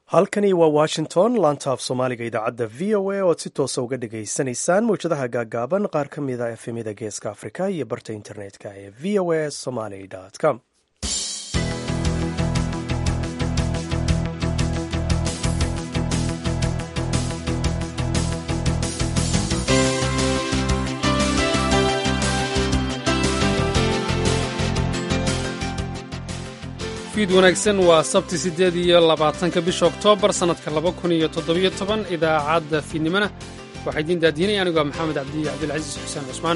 halkani waa washington laantaaf soomaaliga idaacadda v o a oad si toosa uga dhagaysanaysaan mawjadaha gaagaaban qaar ka mid a efemida geeska afrika iyo barta internetka ee v o a somaly com fiid wanaagsan waa sabti siddeed iyo labaatanka bisha oktoobar sannadka laba kun iyo toddobiyo toban idaacadda fiidnimona waxaa idiin daadiinaya anigoo maxamed cabdi cabdilcasiis xuseen cusmaan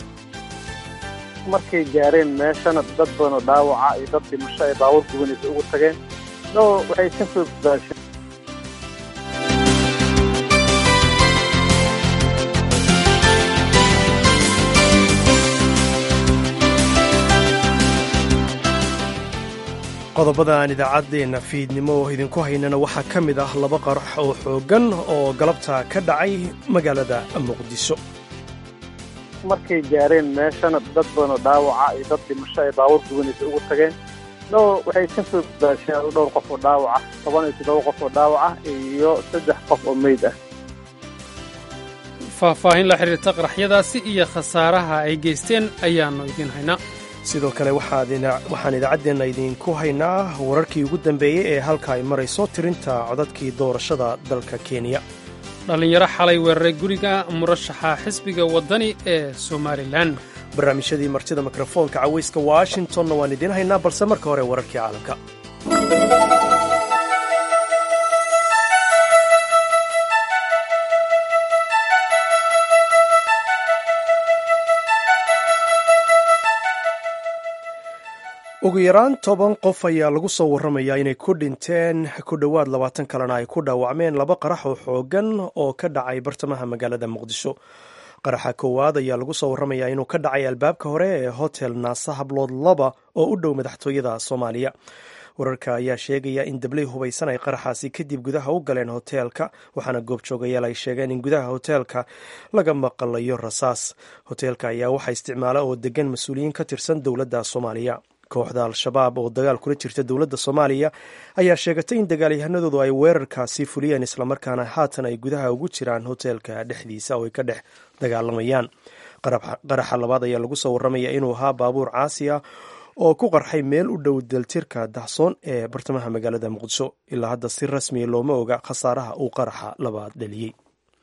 markay gaareen meeshana dad badan oo dhaawaca iyo dad dhimasho ay baabuur gubanaysa ugu tageen no waxay ka soo daasheen qodobada aan idaacaddeenna fiidnimo idinku haynana waxaa ka mid ah laba qarax oo xooggan oo galabta ka dhacay magaalada muqdisho markay gaareen meeshana dad badan oo dhaawaca iyo dad dhimasho ay baabuur gubanaysa ugu tageen no waxay ka soo daasheen dhowr qof oo dhaawaca toban iyo toddoba qof oo dhaawaca iyo saddex qof oo meyd ah faahfaahin la xidhiirta qaraxyadaasi iyo khasaaraha ay geysteen ayaannu idiin haynaa sidoo kale waxaan idaacaddeenna idinku haynaa wararkii ugu dambeeyey ee halka ay marayso tirinta codadkii doorashada dalka kenya dhallinyaro xalay weeraray guriga murashaxa xisbiga waddani ee somalilan barnaamijyadii martida mikrofoonka cawayska washingtonna waan idiin haynaa balse marka hore wararkii caalamka ugu yaraan toban qof ayaa lagu soo warramayaa inay ku dhinteen ku dhowaad labaatan kalena ay ku dhaawacmeen laba qarax oo xoogan oo ka dhacay bartamaha magaalada muqdisho qaraxa koowaad ayaa lagu soo warramayaa inuu ka dhacay albaabka hore ee hotel naasa hablood laba oo u dhow madaxtooyada soomaaliya wararka ayaa sheegaya in dabley hubaysan ay qaraxaasi kadib gudaha u galeen hoteelka waxaana goobjoogayaal ay sheegeen in gudaha hoteelka laga maqlayo rasaas hoteelka ayaa waxaa isticmaala oo degan mas-uuliyiin ka tirsan dowladda soomaaliya kooxda al-shabaab oo dagaal kula jirta dowladda soomaaliya ayaa sheegatay in dagaalyahanadoodu ay weerarkaasi fuliyeen islamarkaana haatan ay gudaha ugu jiraan hoteelka dhexdiisa oo ay ka dhex dagaalamayaan qaraxa labaad ayaa lagu soo warramaya inuu ahaa baabuur caasi ah oo ku qarxay meel u dhow daltirka dahsoon ee bartamaha magaalada muqdisho ilaa hadda si rasmiya looma oga khasaaraha uu qaraxa labaad dhaliyey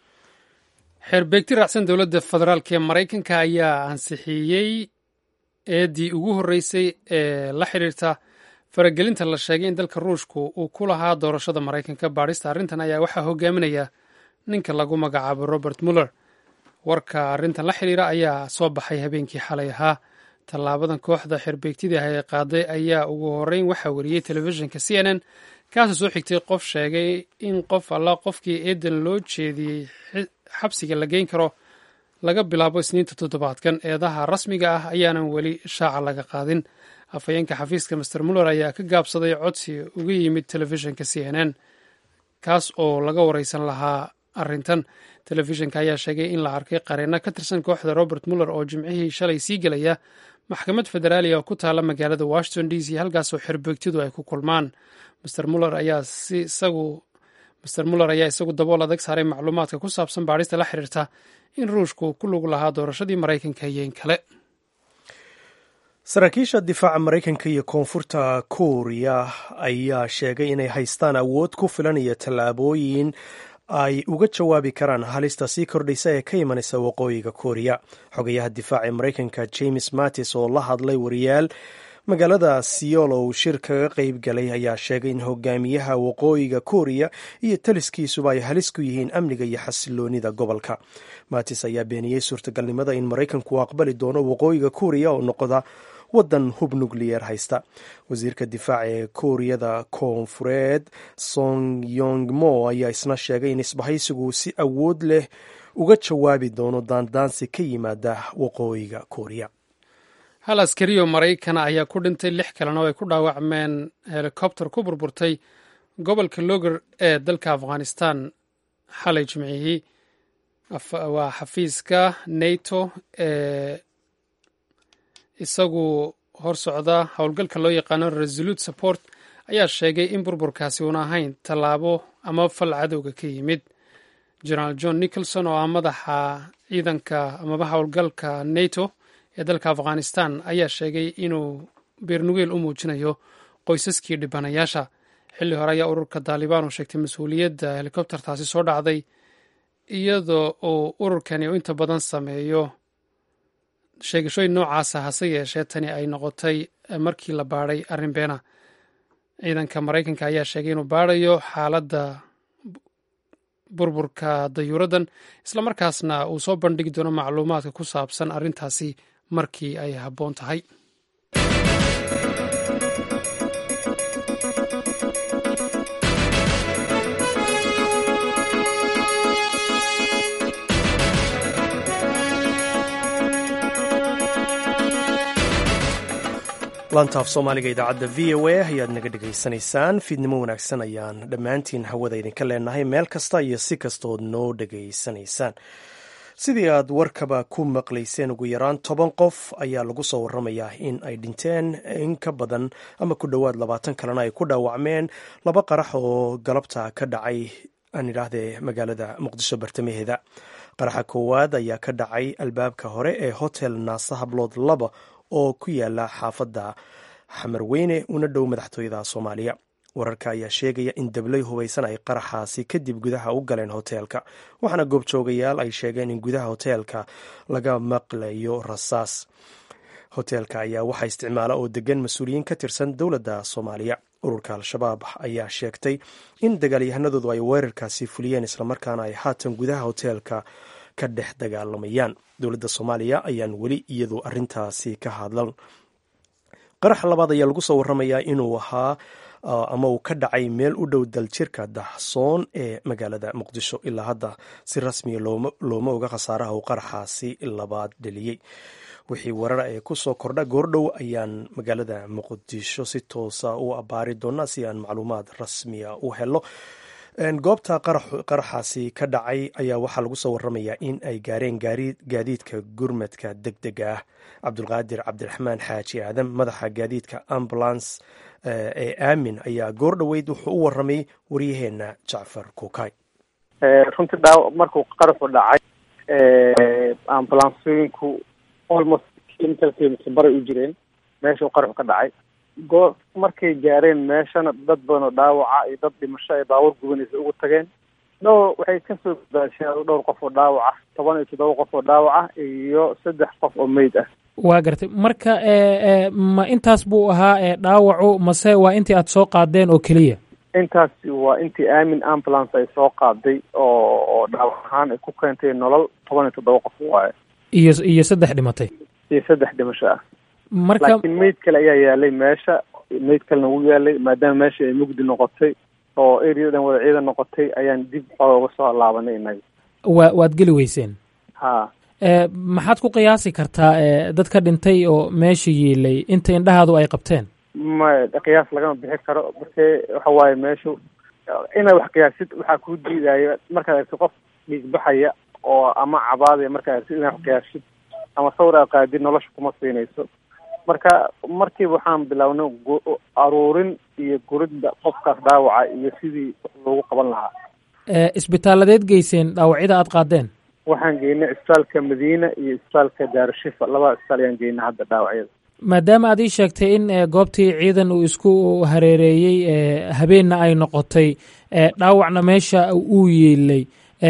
xeerbeegti raacsan dowladda federaalk ee maraykanka ayaa ansixiyey eeddii ugu horreysay ee la xidhiirta faragelinta la sheegay in dalka ruushku uu ku lahaa doorashada maraykanka baadhista arrintan ayaa waxaa hogaaminaya ninka lagu magacaabo robert muller warka arrintan la xidhiira ayaa soo baxay habeenkii xalay ahaa tallaabadan kooxda xerbeegtidii ay qaaday ayaa ugu horreyn waxaa wariyey telefishinka c n n kaasoo soo xigtay qof sheegay in qof alla qofkii eedan loo jeediyey xabsiga la geyn karo laga bilaabo isniinta toddobaadkan eedaha rasmiga ah ayaanan weli shaaca laga qaadin afhayeenka xafiiska master muller ayaa ka gaabsaday codsi uga yimid telefishinka c n n kaas oo laga wareysan lahaa arrintan telefishinka ayaa sheegay in la arkay qareenno ka tirsan kooxda robert muller oo jimcihii shalay sii gelaya maxkamad federaaliya oo ku taala magaalada washington d c halkaasoo xerbeegtidu ay ku kulmaan master muller ayaa si isagu master muller ayaa isagu dabool adag saaray macluumaadka ku saabsan baadhista la xiriirta in ruushku ku lug lahaa doorashadii maraykanka iyo in kale saraakiisha difaaca maraykanka iyo koonfurta kuuriya ayaa sheegay inay haystaan awood ku filan iyo tallaabooyin ay uga jawaabi karaan halista sii kordhaysa ee ka imanaysa waqooyiga kuuriya xogayaha difaaca ee maraykanka james mattis oo la hadlay wariyaal magaalada siyool oo uu shir kaga qayb galay ayaa sheegay in hogaamiyaha waqooyiga kuuriya iyo taliskiisuba ay halis ku yihiin amniga iyo xasiloonida gobolka matis ayaa beeniyey suurtagalnimada in maraykanku aqbali doono waqooyiga kuuriya oo noqda waddan hub nukliyeer haysta wasiirka difaaca ee kuuriyada koonfureed song yong mo ayaa isna sheegay in isbahaysigu si awood leh uga jawaabi doono daandaansi ka yimaada waqooyiga kuuriya hal askarioo maraykana ayaa ku dhintay lix kalena oo ay ku dhaawacmeen helikobter ku burburtay gobolka loger ee dalka afghanistan xalay jimcihii waa xafiiska nato ee isagu hor socda howlgalka loo yaqaano resolute support ayaa sheegay in burburkaasi uuna ahayn tallaabo ama fal cadowga ka yimid generaal john nicholson oo ah madaxa ciidanka amaba howlgalka nato ee dalka afghanistan ayaa sheegay inuu beernugeel u muujinayo qoysaskii dhibanayaasha xilli hore ayaa ururka daalibaan uu sheegtay mas-uuliyadda helikobtertaasi soo dhacday iyadoo uu ururkani uu inta badan sameeyo sheegashooyin noocaasa hase yeeshee tani ay noqotay markii la baadhay arrin beena ciidanka maraykanka ayaa sheegay inuu baadhayo xaaladda burburka dayuuraddan islamarkaasna uu soo bandhigi doono macluumaadka ku saabsan arrintaasi markii ay habboon tahay lantaaf soomaaliga idaacadda v o a ayaad naga dhegaysanaysaan fiidnimo wanaagsan ayaan dhammaantiin hawada idinka leenahay meel kasta iyo si kastood noo dhegaysanaysaan sidii aad warkaba ku maqlayseen ugu yaraan toban qof ayaa lagu soo waramayaa in ay dhinteen in ka badan ama ku dhowaad labaatan kalena ay ku dhaawacmeen laba qarax oo galabta ka dhacay aan idhaahdee magaalada muqdisho bartamaheeda qaraxa koowaad ayaa ka dhacay albaabka hore ee hotel naasa hablood laba oo ku yaala xaafadda xamarweyne una dhow madaxtooyada soomaaliya wararka ayaa sheegaya in dablay hubaysan ay qaraxaasi kadib gudaha u galeen hoteelka waxaana goobjoogayaal ay sheegeen in gudaha hoteelka laga maqlayo rasaas hoteelka ayaa waxaa isticmaala oo degan mas-uuliyiin ka tirsan dowladda soomaaliya ururka al-shabaab ayaa sheegtay in dagaalyahanadoodu ay weerarkaasi fuliyeen islamarkaana ay haatan gudaha hoteelka ka dhex dagaalamayaan dowladda soomaaliya ayaan weli iyadu arintaasi ka hadlan qaraxa labaad ayaa lagu soo waramayaa inuu ahaa ama uu ka dhacay meel u dhow daljirka daxsoon ee magaalada muqdisho ilaa hadda si rasmiya looma oga khasaaraha uu qaraxaasi labaad dheliyey wixii warara ee kusoo kordha goordhow ayaan magaalada muqdisho si toosa u abaari doonaa si aan macluumaad rasmiya u helo goobta qaraxaasi ka dhacay ayaa waxaa lagu soo waramayaa in ay gaareen gaadiidka gurmadka deg dega ah cabdulqaadir cabdiraxmaan xaaji aadan madaxa gaadiidka ambulance ee aamin ayaa goor dhoweyd wuxuu u waramay waryaheena jacfar kuukay runtii dhaaw markuu qaraxu dhacay ambulansooyinku almost kilometerkiisa baray u jireen meeshuu qaraxu ka dhacay goo markay gaareen meeshana dad badan oo dhaawaca iyo dad dhimasho ay baabuur gubanaysa ugu tageen no waxay kasoo badbaasheen dhowr qof oo dhaawaca toban iyo toddoba qof oo dhaawaca iyo saddex qof oo meyd ah waa gartay marka ma intaas buu ahaa dhaawacu mase waa intii aad soo qaadeen oo keliya intaasi waa intii aamin ambulance ay soo qaaday oo oo dhaawac ahaan ay ku keentay nolol toban iyo toddoba qof waaye iyo iyo saddex dhimatay iyo saddex dhimasho ah marka laakiin meyd kale ayaa yaalay meesha meyd kalena wuu yaalay maadaama meesha ay mugdi noqotay oo ereyadan wada ciidan noqotay ayaan dib ooga soo laabanay inaga wa waad geli weyseen ha maxaad ku qiyaasi kartaa dadka dhintay oo meesha yiilay inta indhahaadu ay qabteen ma qiyaas lagama bixi karo marke waxa waaye meeshu inaad wax qiyaasid waxaa kuu diidaayo markaad argto qof dhiigbaxaya oo ama cabaadaya markaad argtid inaad wax qiyaasid ama sawir aad qaadid nolosha kuma siinayso marka markiiba waxaan bilownay aruurin iyo guridda qofkaas dhaawaca iyo sidii loogu qaban lahaa isbitaaladeed geyseen dhaawacyada aad qaadeen waxaan geynay isbitaalka madiina iyo isbitaalka daarushifa labada isbitaal ayaan geynay hadda dhaawacyada maadaama aad ii sheegtay in goobtii ciidan uu isku hareereeyey habeenna ay noqotay dhaawacna meesha uu yeelay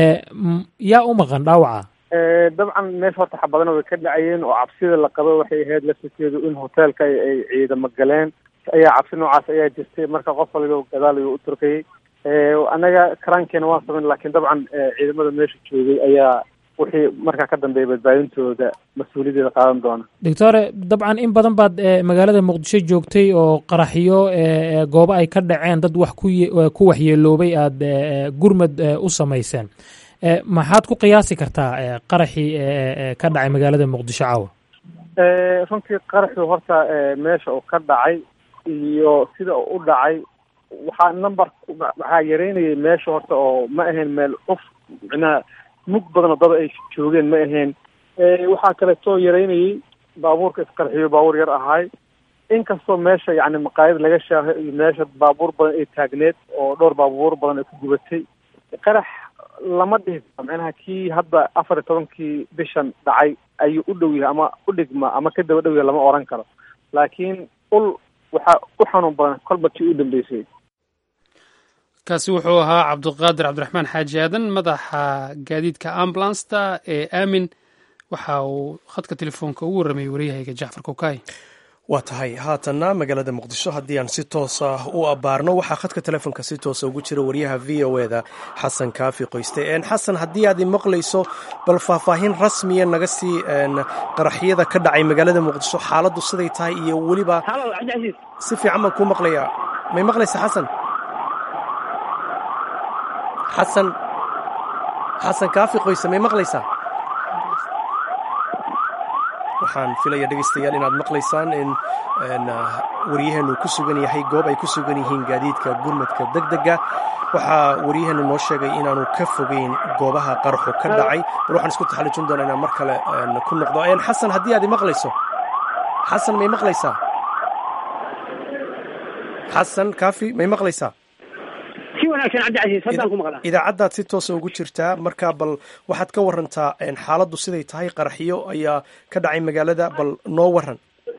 yaa u maqan dhaawaca dabcan meesha horta xabadana way ka dhacayeen oo cabsida la qabo waxay ahayd laftirkeedu in hoteelka ay ciidamo galeen ayaa cabsi noocaas ayaa jirtay marka qof waliba gadaal ayuu u turkayay annaga karaankeena waan samayn lakin dabcan ciidamada meesha joogay ayaa wixii markaa ka dambeeya badbaadintooda mas-uuliyadeeda qaadan doona doctore dabcan in badan baad magaalada muqdisho joogtay oo qaraxyo goobo ay ka dhaceen dad wax ku ku waxyeeloobay aada gurmad u samayseen maxaad ku qiyaasi kartaa qaraxii ka dhacay magaalada muqdisho caawa runtii qaraxii horta meesha uu ka dhacay iyo sida uu u dhacay waxaa number waxaa yareynayay meesha horta oo ma ahayn meel uf micnaha mug badan oo dada ay joogeen ma ahayn waxaa kaleetoo yareynayay baabuurka isqarxiyo baabuur yar ahaay inkastoo meesha yacni maqaayad laga shaaho iyo meesha baabuur badan ay taagneed oo dhowr baabuur badan ay ku gubatay qarax lama dhihi karo macnaha kii hadda afar iyo tobankii bishan dhacay ayuu u dhow yahay ama u dhigma ama ka daba dhow yahay lama oran karo laakiin ul waxaa u xanuun badan kolba kii u dambeysay kaasi wuxuu ahaa cabdiqaadir cabdiraxmaan xaaji aadan madaxa gaadiidka ambulansta ee aamin waxa uu khadka telefoonka ugu warramayay waryahayga jacfar kokay waa tahay haatanna magaalada muqdisho haddii aan si toosa u abbaarno waxaa khadka telefoonka si toosa ugu jira wariyaha v o eda xasan kaafi qoyste xasan haddii aad imaqlayso bal faahfaahin rasmiya naga sii qaraxyada ka dhacay magaalada muqdisho xaaladdu siday tahay iyo weliba si fiican baan kuu maqlayaa may maqlaysa xasan xasan xasan kaafi qoyse may maqlaysaa waxaan filaya dhegaystayaal inaad maqlaysaan in waryaheenu ku sugan yahay goob ay ku sugan yihiin gaadiidka gurmadka deg dega waxaa waryaheenu noo sheegay inaanu ka fogeyn goobaha qaraxu ka dhacay bal waxaan isku taxallujin doonaa inaan mar kale ku noqdo xasan haddii aad imaqlayso xasan may maqlaysaa xasan kaafi may maqlaysaa idaacaddaad si toosa ugu jirtaa marka bal waxaad ka warantaa xaaladdu siday tahay qaraxyo ayaa ka dhacay magaalada bal noo waran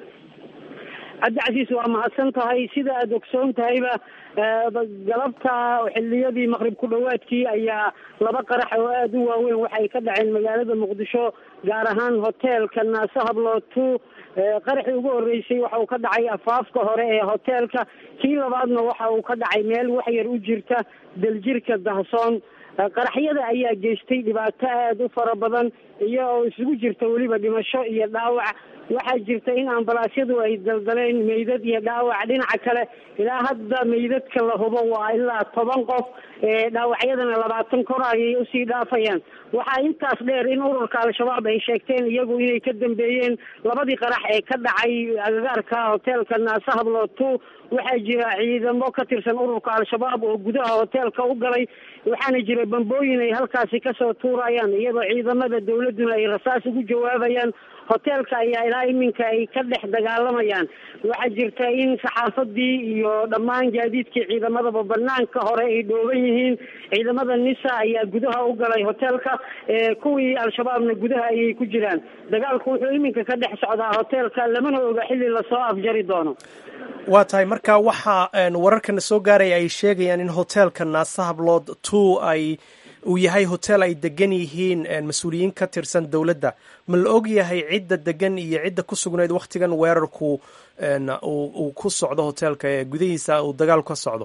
cabdicasiis waa mahadsan tahay sida aada ogsoon tahayba galabta xiliyadii maqrib ku dhowaadkii ayaa laba qarax oo aada u waaweyn waxay ka dhaceen magaalada muqdisho gaar ahaan hoteelka naase hablootu qaraxii ugu horreysay waxa uu ka dhacay afaafka hore ee hoteelka kii labaadna waxa uu ka dhacay meel wax yar u jirta daljirka dahsoon qaraxyada ayaa geystay dhibaato aada u fara badan iyo oo isugu jirta weliba dhimasho iyo dhaawac waxaa jirta in ambalaasyadu ay daldaleen meydad iyo dhaawac dhinaca kale ilaa hadda meydadka la hubo waa ilaa toban qof dhaawacyadana labaatan kor ayay usii dhaafayaan waxaa intaas dheer in ururka al-shabaab ay sheegteen iyagu inay ka dambeeyeen labadii qarax ee ka dhacay agagaarka hoteelka naase hablootu waxaa jira ciidamo ka tirsan ururka al-shabaab oo gudaha hoteelka u galay waxaana jira bambooyin ay halkaasi kasoo tuurayaan iyadoo ciidamada dawladduna ay rasaas ugu jawaabayaan hoteelka ayaa ilaa iminka ay ka dhex dagaalamayaan waxaa jirta in saxaafadii iyo dhammaan gaadiidkii ciidamadaba banaanka hore ay dhooban yihiin ciidamada nisa ayaa gudaha u galay hoteelka kuwii al-shabaabna gudaha ayay ku jiraan dagaalku wuxuu iminka ka dhex socdaa hoteelka lamana oga xilli lasoo afjari doono waa tahay marka waxaa wararkana soo gaaraya ay sheegayaan in hoteelka naase hablood two ay uu yahay hotel ay degan yihiin mas-uuliyiin ka tirsan dowladda ma la og yahay cidda degan iyo cidda ku sugnayd wakhtigan weerarku uu ku socdo hoteelka ee gudahiisa uu dagaal ka socdo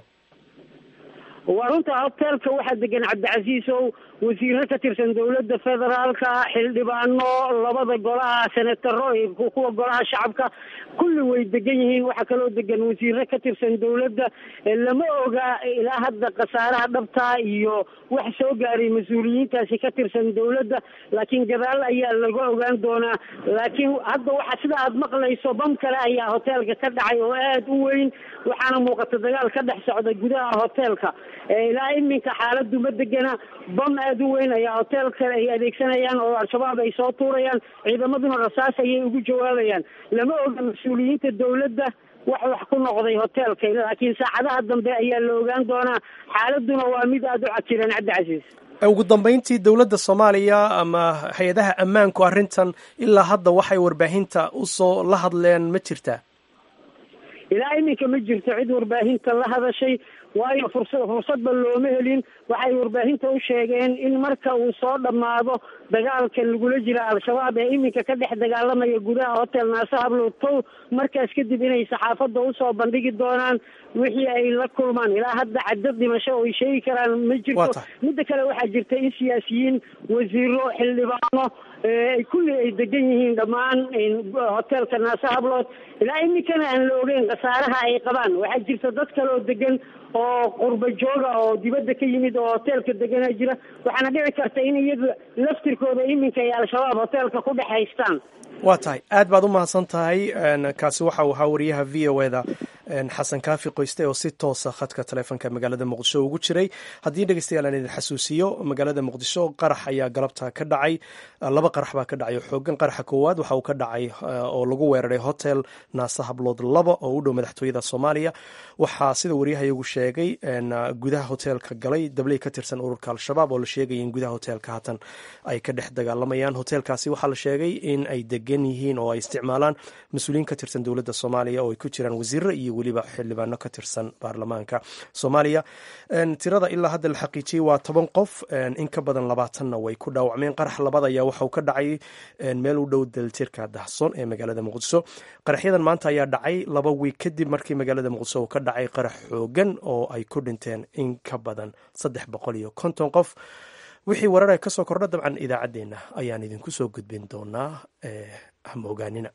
waa runta hoteelka waxaa degan cabdicasiis ow wasiiro ka tirsan dowladda federaalka xildhibaano labada golaha senataro kuwa golaha shacabka kulli way degan yihiin waxaa kaloo degan wasiiro ka tirsan dowladda lama oga ilaa hadda khasaaraha dhabta iyo wax soo gaaray mas-uuliyiintaasi ka tirsan dowladda laakiin gadaal ayaa laga ogaan doonaa laakiin hadda waxa sida aada maqlayso bam kale ayaa hoteelka ka dhacay oo aada u weyn waxaana muuqata dagaal ka dhex socda gudaha hoteelka ilaa iminka xaaladu ma degana bam aada u weyn ayaa hotel kale ay adeegsanayaan oo al-shabaab ay soo tuurayaan ciidamaduna rasaas ayay ugu jawaabayaan lama oga mas-uuliyiinta dowladda wax wax ku noqday hoteelka laakiin saacadaha dambe ayaa la ogaan doonaa xaaladuna waa mid aada u cajiran cabdicasiis ugu dambeyntii dowladda soomaaliya ama hay-adaha ammaanku arrintan ilaa hadda waxay warbaahinta usoo la hadleen ma jirtaa ilaa iminka ma jirto cid warbaahinta la hadashay waayo fursa fursadba looma helin waxay warbaahinta u sheegeen in marka uu soo dhammaado dagaalka lagula jira al-shabaab ee iminka ka dhex dagaalamaya gudaha hotel naase hablowtow markaas kadib inay saxaafadda usoo bandhigi doonaan wixii ay la kulmaan ilaa hadda cadad dhimasho oo ay sheegi karaan ma jirto midda kale waxaa jirta in siyaasiyiin wasiiro xildhibaano kulli ay degan yihiin dhammaan hotelka naase hablood ilaa iminkana aan la ogeyn khasaaraha ay qabaan waxaa jirta dad kale oo degan oo qurba jooga oo dibadda ka yimid oo hoteelka degana jira waxaana dhici karta in iyaga laftirkooda iminka ay al-shabaab hoteelka ku dhex haystaan waa tahay aad baad u mahadsan tahay kaasi waxa uu ahaa wariyaha v o eda xasan kaafi qoyste oo si toosa khadka taleefonka magaalada muqdisho ugu jiray haddii dhegeystayaal aan idin xasuusiyo magaalada muqdisho qarax ayaa galabta ka dhacay laba qarax baa ka dhacay xoogan qaraxa koowaad waxa uu ka dhacay oo lagu weeraray hotel naasa hablood laba oo u dhow madaxtooyada soomaaliya waxaa sida waryahayagu sheegay gudaha hoteelka galay dabley ka tirsan ururka al-shabaab oo la sheegaya in gudaha hoteelka haatan ay ka dhex dagaalamayaan hoteelkaasi waxaa la sheegay in ay degan yihiin oo ay isticmaalaan mas-uuliyiin ka tirsan dowladda soomaaliya oo ay ku jiraan wasiiro iyo weliba xildhibaano ka tirsan baarlamaanka soomaaliya tirada ilaa hadda la xaqiijiyey waa toban qof in ka badan labaatanna way ku dhaawacmeen qarax labaad ayaa waxauu ka dhacay meel u dhow daltirka dahsoon ee magaalada muqdiso qaraxyadan maanta ayaa dhacay laba wiig kadib markii magaalada muqdiso uu ka dhacay qarax xoogan oo ay ku dhinteen in ka badan saddex boqol iyo konton qof wixii warare ka soo kordha dabcan idaacaddeenna ayaan idinku soo gudbin doonaa hama ogaanina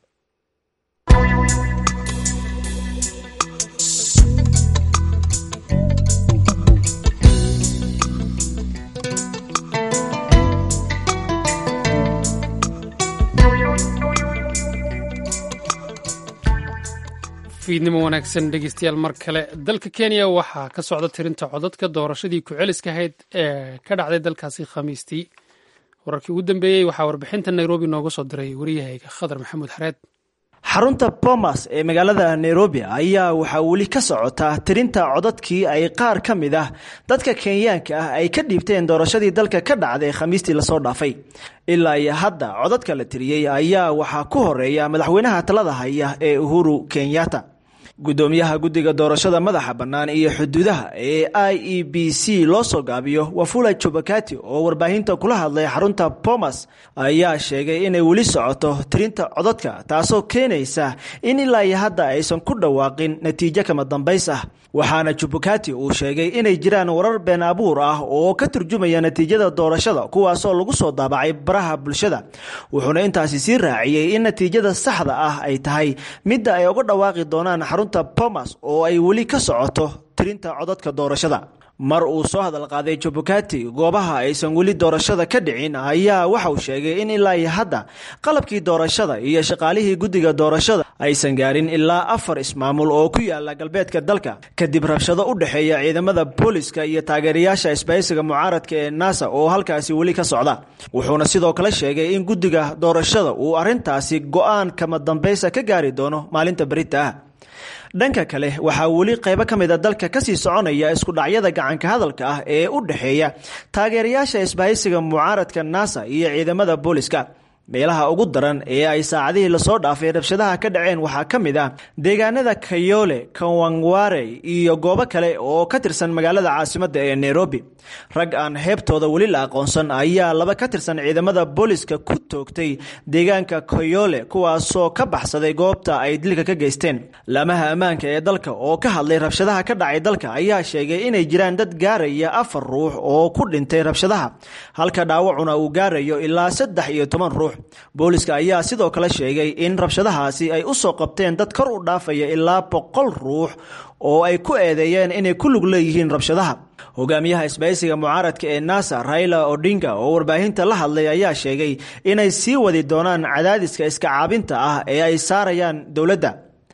fiidnimo wanaagsan dhegeystayaal mar kale dalka kenya waxaa ka socda tirinta codadka doorashadii ku-celiska ahayd ee ka dhacday dalkaasi khamiistii wararkii ugu dambeeyey waxaa warbixinta nairobi nooga soo diray wariyahayga khadar maxamuud xareed xarunta bomas ee magaalada nairobi ayaa waxaa weli ka socota tirinta codadkii ay qaar ka mid ah dadka kenyaanka ah ay ka dhiibteen doorashadii dalka ka dhacday khamiistii lasoo dhaafay ilaa iyo hadda codadka la tiriyey ayaa waxaa ku horeeya madaxweynaha talada haya ee uhuru kenyatta gudoomiyaha guddiga doorashada madaxa bannaan iyo xuduudaha ee i e b c loo soo gaabiyo wafula jobakati oo warbaahinta kula hadlay xarunta bomas ayaa sheegay inay weli socoto tirinta codadka taasoo keenaysa in ilaa iyo hadda aysan ku dhawaaqin natiijo kama dambays ah waxaana jubakati uu sheegay inay jiraan warar been abuur ah oo ka turjumaya natiijada doorashada kuwaasoo lagu soo daabacay baraha bulshada wuxuuna intaasi sii raaciyey in natiijada saxda ah ay tahay midda ay uga dhawaaqi doonaan xarunta bomas oo ay weli ka socoto tirinta codadka doorashada mar uu soo hadal qaaday jubukati goobaha aysan weli doorashada ka dhicin ayaa waxa uu sheegay in ilaa iyo hadda qalabkii doorashada iyo shaqaalihii guddiga doorashada aysan gaarin ilaa afar ismaamul oo ku yaala galbeedka dalka kadib rabshado u dhexeeya ciidamada booliska iyo taageerayaasha isbahaysiga mucaaradka ee nasa oo halkaasi weli ka socda wuxuuna sidoo kale sheegay in guddiga doorashada uu arrintaasi go-aan kama dambaysa ka gaari doono maalinta berita ah dhanka kale waxaa weli qaybo ka mid a dalka kasii soconaya iskudhacyada gacanka hadalka ah ee u dhexeeya taageerayaasha isbahaysiga mucaaradka nasa iyo ciidamada booliska meelaha ugu daran ee ay saacadihii lasoo dhaafay rabshadaha ka dhaceen waxaa ka mid ah deegaanada kayole kawangware iyo goobo kale oo ka tirsan magaalada caasimadda ee nairobi rag aan heebtooda weli la aqoonsan ayaa laba ka tirsan ciidamada booliska ku toogtay deegaanka kayole kuwaasoo ka baxsaday goobta ay dilka ka geysteen laamaha ammaanka ee dalka oo ka hadlay rabshadaha ka dhacay dalka ayaa sheegay inay jiraan dad gaaraya afar ruux oo ku dhintay rabshadaha halka dhaawacuna uu gaarayo ilaa saddex iyo toban ruux booliska ayaa sidoo kale sheegay in rabshadahaasi ay u soo qabteen dad kor u dhaafaya ilaa boqol ruux oo ay ku eedeeyeen inay ku lug leeyihiin rabshadaha hogaamiyaha isbahaysiga mucaaradka ee nasa raila odinga oo warbaahinta la hadlay ayaa sheegay inay sii wadi doonaan cadaadiska iska caabinta ah ee ay saarayaan dowladda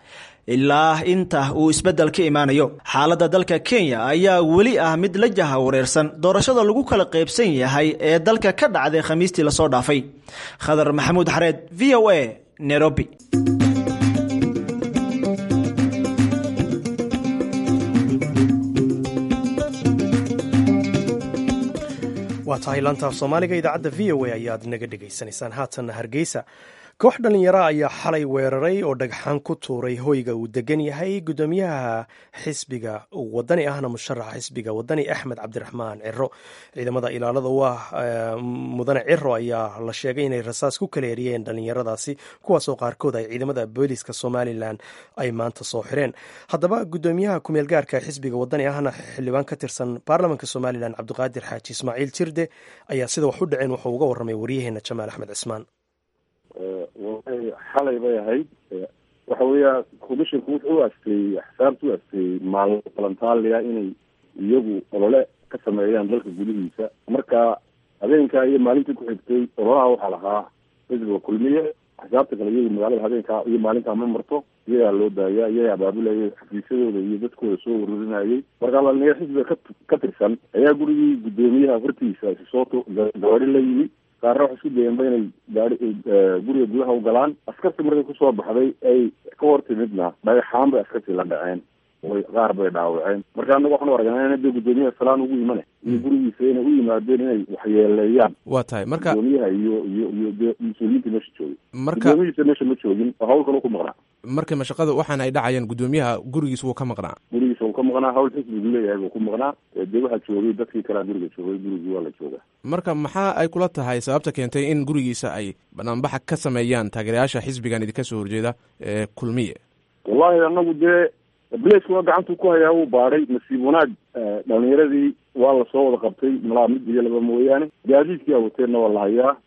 ilaa inta uu isbeddel ka imaanayo xaaladda dalka kenya ayaa weli ah mid la jaha wareersan doorashada lagu kala qaybsan yahay ee dalka ka dhacday khamiistii lasoo dhaafay khadar maxamuud xareed v o a nairobi waa tahay laantaaf soomaaliga idaacadda v o a ayaad naga dhegaysanaysaan haatanna hargeysa koox dhallinyaro ayaa xalay weeraray oo dhagxaan ku tuuray hoyga uu degan yahay gudoomiyaha xisbiga wadani ahna musharaxa xisbiga wadani axmed cabdiraxmaan ciro ciidamada ilaalada u ah mudane ciro ayaa la sheegay inay rasaas ku kala eriyeen dhallinyaradaasi kuwaasoo qaarkood ay ciidamada booliska somalilan ay maanta soo xireen haddaba gudoomiyaha kumeel gaarka xisbiga wadani ahna xildhibaan ka tirsan baarlamanka somalilan cabdiqaadir xaaji ismaaciil jirde ayaa sida wax u dhaceen wuxuu uga warramay waryaheena jamaal axmed cismaan xalay bay ahayd waxa weeya commissionku wuxuu u asteeyey axsaabta u asteeyey maalmo balantaaliya inay iyagu olole ka sameeyaan dalka gudihiisa marka habeenkaa iyo maalintii ku xigtay ololaha waxaa lahaa xisbiga kulmiye axsaabta kale iyagu magaalada habeenkaa iyo maalintaa ma marto iyagaa loo daayaa iyagaa abaabulayay xafiisyadooda iyo dadkooda soo ururinayay markaa dhalinyaro xisbiga ka ka tirsan ayaa gurigii guddoomiyaha hortiisa sisooto gawaari la yimi qaarna waxay isku dayeenba inay gaari guriga gudaha u galaan askartii markay kusoo baxday ay ka hor timidna dhagaxaan bay askartii la dhaceen way qaar bay dhaawaceen marka anaga waxaan u aragnaa in dee guddoomiyaha salaan ugu imane iyo gurigiisa inay u yimaadeen inay waxyeeleeyaan waa tahay marka guddoomiyaha iyo iyo iyo dee mas-uuliyiinta meesha joogay marka guddoomiyihiisa meesha ma joogin oo hawl kale ku maqnaa marka mashaqada waxaana ay dhacayaan guddoomiyaha gurigiis wuu ka maqnaa gurigiisa wuu ka maqnaa hawl xisbigu leeyahay buu ku maqnaa dee waxaa joogay dadkii kalea guriga joogay gurigii waa la joogaa marka maxaa ay kula tahay sababta keentay in gurigiisa ay banaanbaxa ka sameeyaan taageerayaasha xisbigan idinka soo horjeeda ee kulmiye wallahi anagu dee blaceka waa gacantuu ku hayaa wuu baadhay nasiib wanaag dhalinyaradii waa lasoo wada qabtay malaa mid iyo laba mooyaane gaadiidkii a wateenna waa la hayaa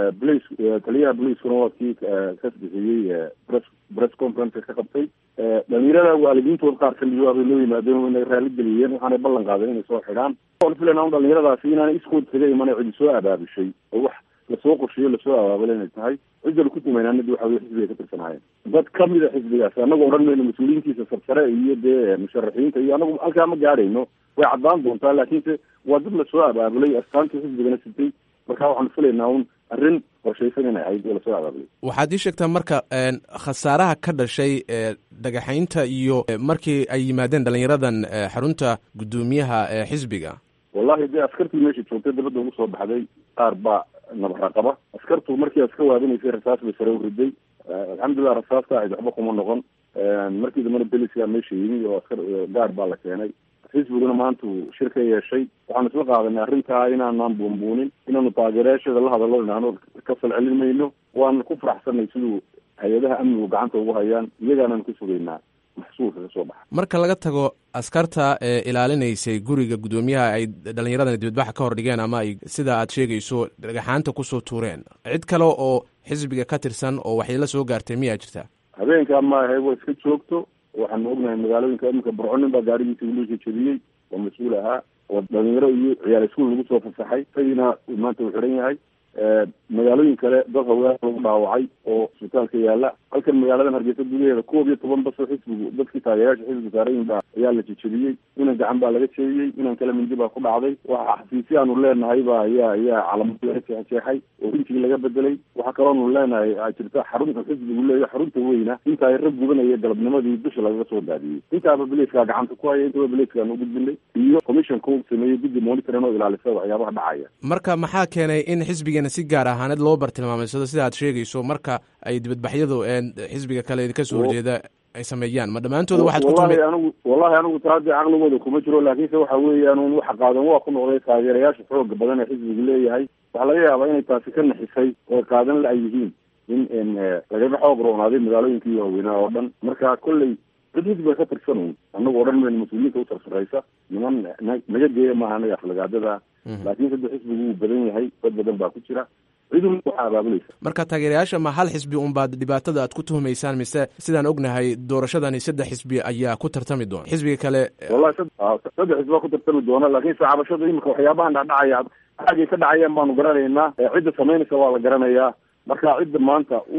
blace taliyaha blacekuna waa kii ka bixiyey press press conference ka qabtay dhalinyarada waalidiintood qaar kamid waabay loo yimaadeen inay raali geliyeen waxaanay ballan qaadeen inay soo xidhaan waan filaynaa dhalinyaradaasi inaanay iskood kaga imanay cidi soo abaabishay oo wax lasoo qorsheeyo lasoo abaabala inay tahay cidda ku tumaynaanadi waxa wey xisbiga ka tirsanaayeen dad kamida xisbigaasi anagu odhan mayno mas-uuliyiintiisa sarsare iyo dee musharaxiinta iyo anagu halkaa ma gaadhayno way caddaan doontaa laakiinse waa dad lasoo abaabulay astaantii xisbigana sitay marka waxaanu filaynaa un arrin qorshaysan inay ahayd oo lasoo abaabulay waxaad ii sheegtaa marka khasaaraha ka dhashay dhagaxaynta iyo markii ay yimaadeen dhalinyaradan xarunta guddoomiyaha xisbiga wallahi dee askartii meesha joogtay dabadda ugu soo baxday qaar baa nabara qaba askartu markii aad ka waadinaysay rasaas bay sare u riday alxamdulilah rasaasta ahayd waxba kuma noqon markii dambana beliska meesha yimi oo askar gaar baa la keenay xisbiguna maanta uu shir ka yeeshay waxaanu isla qaadanay arrintaa inaanaan buunbuunin inaanu taageerayaasheeda la hadallo inaanu ka falcelin mayno waana ku faraxsanay siduu hay-adaha amnigu gacanta ugu hayaan iyagaanaan ku sugaynaa maxsuulka ka soo baxa marka laga tago askarta ee ilaalinaysay guriga guddoomiyaha ay dhalinyaradan dibadbaxa ka hor dhigeen ama ay sida aad sheegayso dhagaxaanta kusoo tuureen cid kale oo xisbiga ka tirsan oo waxyeelo soo gaartay miyaa jirta habeenkaa maahe waa iska joogto waxaanu ognahay magaalooyinka iminka burconin baa gaarigiisa wiilasha jebiyey oo mas-uul ahaa oo dhalinyaro iyo ciyaal iskuul lagu soo fasaxay isagiina maanta uu xidhan yahay magaalooyin kale dad haween lagu dhaawacay oo isbitaalka yaala halkan magaaladan hargeysa gudaheeda koob iyo toban basoo xisbigu dadkii taageerayaasha xisbiga saarayin baa ayaa la jejebiyey inan gacan baa laga jeediyey inan kale mindi baa ku dhacday waxa xafiisya aanu leenahay ba ayaa ayaa calamada laga jeexjeexay oo intii laga bedelay waxaa kaloonu leenahay a jirta xarunta xisbigu leeya xarunta weyna inta ay rag gubanaya galabnimadii dusha lagaga soo daadiyey intaaba beleyskaa gacanta ku haya intaba beleyskaan u gudbinay iyo commissionka u sameeyey guddi monitorin oo ilaalisa waxyaabaha dhacaya marka maxaa keenay in xisbigana si gaar ahaaneed loo bartilmaamaysado sida aad sheegayso marka ay dibadbaxyadu xisbiga kale idinka soo horjeeda ay sameeyaan ma dhammaantooda waxaad ku wallahi anigu wallahi anigu taadii caqligooda kuma jiro laakiinse waxa weeyaan un waxa qaadan waa ku noqday taageerayaasha xooga badan ee xisbigu leeyahay waxaa laga yaabaa inay taasi ka naxisay oo qaadan la ay yihiin in lagaga xoog roonaaday magaalooyinkii waaweynaa oo dhan marka kolley dad xisbiga ka tirsan un anagu odhan mayno mas-uuliyiinta u tarsaraysa niman naga geeya maaha anaga aflagaadada laakiin sadde xisbigu wuu badan yahay dad badan baa ku jira cidun waxaa abaabulaysa marka taageerayaasha ma hal xisbi unbaad dhibaatada aad ku tuhumaysaan mise sidaan ognahay doorashadani saddex xisbi ayaa ku tartami doona xisbiga kale wallahi saddex xisbi baa ku tartami doona laakiinse cabashada imika waxyaabahan dhacdhacaya xaagay ka dhacayaan baanu garanaynaa cidda samaynaysa waa la garanayaa marka cidda maanta u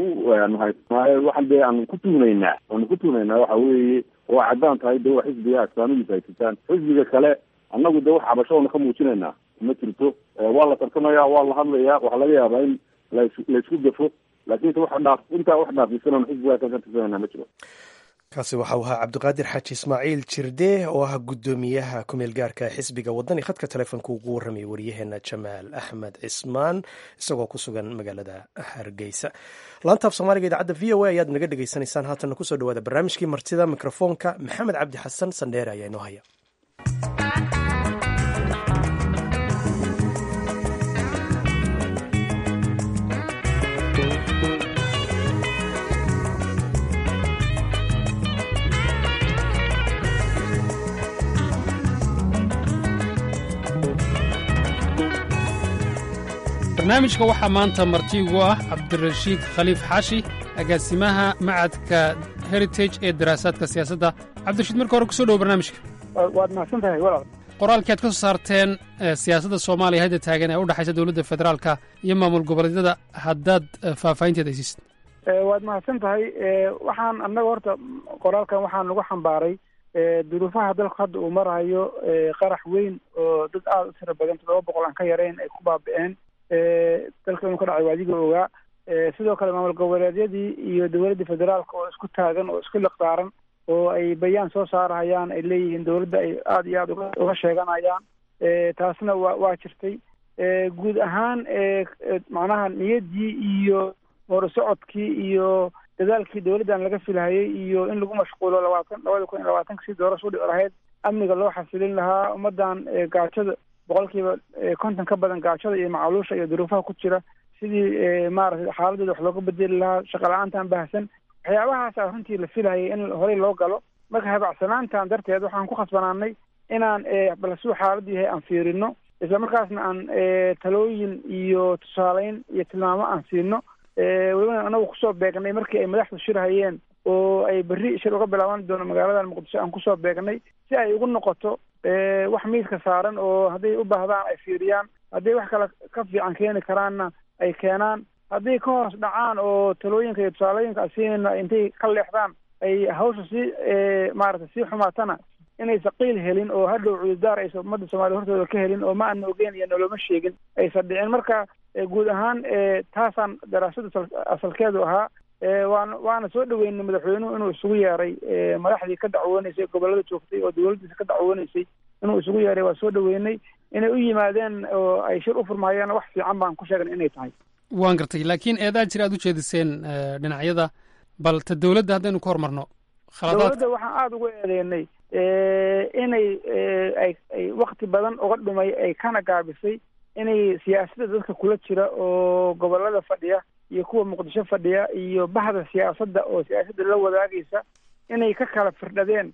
waxaan dee aanu ku tuhnaynaa aanu ku tuhnaynaa waxa weeye waa caddaan tahay de waa xisbiga astaamihiisa ay sitaan xisbiga kale annagu de wax cabashadoona ka muujinaynaa ma jirto waa la tartamaya waa la hadlaya waxaa laga yaabaa in las laysku gafo laakiinse wax dhaaf intaa wax dhaafisana xisbigaa ka tirsanayna ma jiro kaasi waxau ahaa cabdiqaadir xaaji ismaaciil jirde oo ah guddoomiyaha kumeel gaarka xisbiga wadani khadka telefoonka ugu warramaya waryaheena jamaal axmed cismaan isagoo ku sugan magaalada hargeysa laantaaf soomaaliga idaacadda v o a ayaad naga dhegaysanaysaan haatanna kusoo dhawaada barnaamijkii martida mikrofoonka maxamed cabdi xasan sandheere ayaa inoo haya barnaamijka waxaa maanta martigu ah cabdirashiid khaliif xaashi agaasimaha macadka heritage ee daraasaadka siyaasadda cabdirashiid marka hore kusoo dhowo barnaamijka waad mahadsan tahay walaal qoraalkii aad ka soo saarteen siyaasadda soomaaliya hadda taagan ee u dhexaysa dowladda federaalka iyo maamul goboleedyada haddaad faahfaahinteeda aysiisid waad mahadsan tahay waxaan annaga horta qoraalkan waxaan nagu xambaaray duruufaha dalku hadda uu marayo qarax weyn oo dad aada u tira badan toddoba boqol aan ka yarayn ay ku baabi-een dalka inuu ka dhacay waadiga ogaa sidoo kale maamul goboleedyadii iyo dowladda federaalka oo isku taagan oo isku liqdaaran oo ay bayaan soo saarahayaan ay leeyihiin dowladda ay aada iyo aada uga uga sheeganayaan taasna waa waa jirtay guud ahaan macnaha niyaddii iyo horusocodkii iyo dadaalkii dowladdan laga filhayay iyo in lagu mashquulo labaatan labada kun iyo labaatanka si doorasho udhici lahayd amniga loo xasilin lahaa ummaddan gaajada boqolkiiba konton ka badan gaajada iyo macaluusha iyo duruufaha ku jira sidii maaragtay xaaladooda wax looga bedeli lahaa shaqa la-aantan baahsan waxyaabahaasa runtii la filhayay in horey loo galo marka habacsanaantan darteed waxaan ku khasbanaanay inaan bal suu xaaladu yahay aan fiirino isla markaasna aan talooyin iyo tusaaleyn iyo tilmaamo aan siino welibana anagu kusoo beegnay markii ay madaxdu shir hayeen oo ay berri shir uga bilaaban doono magaaladan muqdisho aan kusoo beegnay si ay ugu noqoto wax miiska saaran oo hadday u baahdaan ay fiiriyaan hadday wax kale ka fiican keeni karaanna ay keenaan hadday ka hoos dhacaan oo talooyinka iyo tusaalooyinka asiinayna intay ka leexdaan ay hawsha sii maaragtay sii xumaatana inaysa qiil helin oo hadhow cudurdaar aysa ummadda soomaaliya hortooda ka helin oo ma ana ogeyn iyo noloma sheegin aysan dhicin marka guud ahaan taasaan daraasada asalkeedu ahaa waan waana soo dhaweynay madaxweynuhu inuu isugu yeeray madaxdii ka dacwooneysay gobollada joogtay oo dowladdiisa ka dacwooneysay inuu isugu yeeray waa soo dhaweynay inay u yimaadeen oo ay shir u furmaayeen wax fiican baan ku sheegnay inay tahay waan gartay laakiin eedaa jira aad u jeediseen dhinacyada bal ta dowladda haddaynu ka hormarno dowladda waxaan aada uga eedeynay inay ay ay wakti badan uga dhumay ay kana gaabisay inay siyaasadda dadka kula jira oo gobollada fadhiya iyo kuwa muqdisho fadhiya iyo bahda siyaasadda oo siyaasadda la wadaagaysa inay ka kala firdhadeen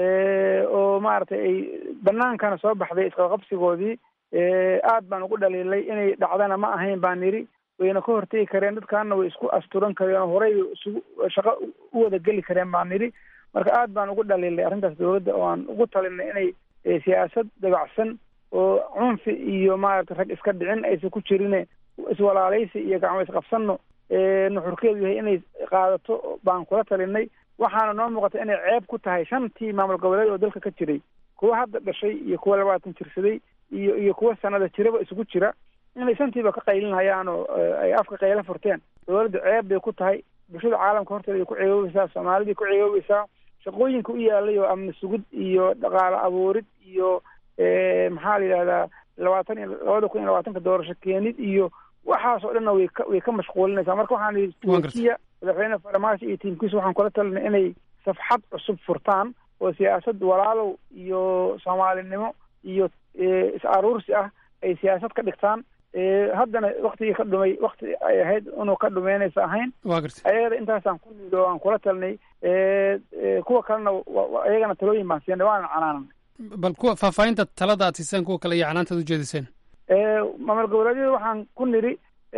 oo maaragtay ay banaankana soo baxday isqaqabsigoodii aad baan ugu dhaliilay inay dhacdana ma ahayn baan nidhi wayna ka hortegi kareen dadkaana way isku asturan kareen oo horey isugu shaqo u wada geli kareen baan nidhi marka aad baan ugu dhaliilay arrintaas dowladda oo aan ugu talinay inay siyaasad dabacsan oo cunfi iyo maaragtay rag iska dhicin aysan ku jirine iswalaalaysi iyo gacmo isqabsanno nuxurkeedu yahay inay qaadato baan kula talinay waxaana noo muuqata inay ceeb ku tahay shantii maamul goboleed oo dalka ka jiray kuwa hadda dhashay iyo kuwa labaatan jirsaday iyo iyo kuwa sanada jiraba isugu jira inay shantiiba ka qaylinhayaan oo ay afka qaylo furteen dowladda ceeb bay ku tahay bulshada caalamka horteeda ay ku ceegoobaysaa soomaalidii ku ceegoobaysaa shaqooyinka u yaalay oo amni sugid iyo dhaqaale abuurid iyo maxaa la yidhahdaa labaatan iyo labada kun iyo labaatanka doorasho keenid iyo waxaas oo dhanna way ka way ka mashquulinaysaa marka waxaan yidhi turkiya madaxweyne farmaajo iyo tiimkiisa waxaan kula talinay inay safxad cusub furtaan oo siyaasad walaalow iyo soomaalinimo iyo is aruursi ah ay siyaasad ka dhigtaan haddana waktigii ka dhumay wakti ay ahayd inuu ka dhumeynaysa ahayn waa gartay ayagana intaasaan ku niid oo aan kula talinay kuwa kalena ayagana talooyin baan siinay waana canaanan bal kuwa faahfaahinta talada aad siiseen kuwa kale iyo canaantaad ujeediseen maamul goboleedyada waxaan ku nidhi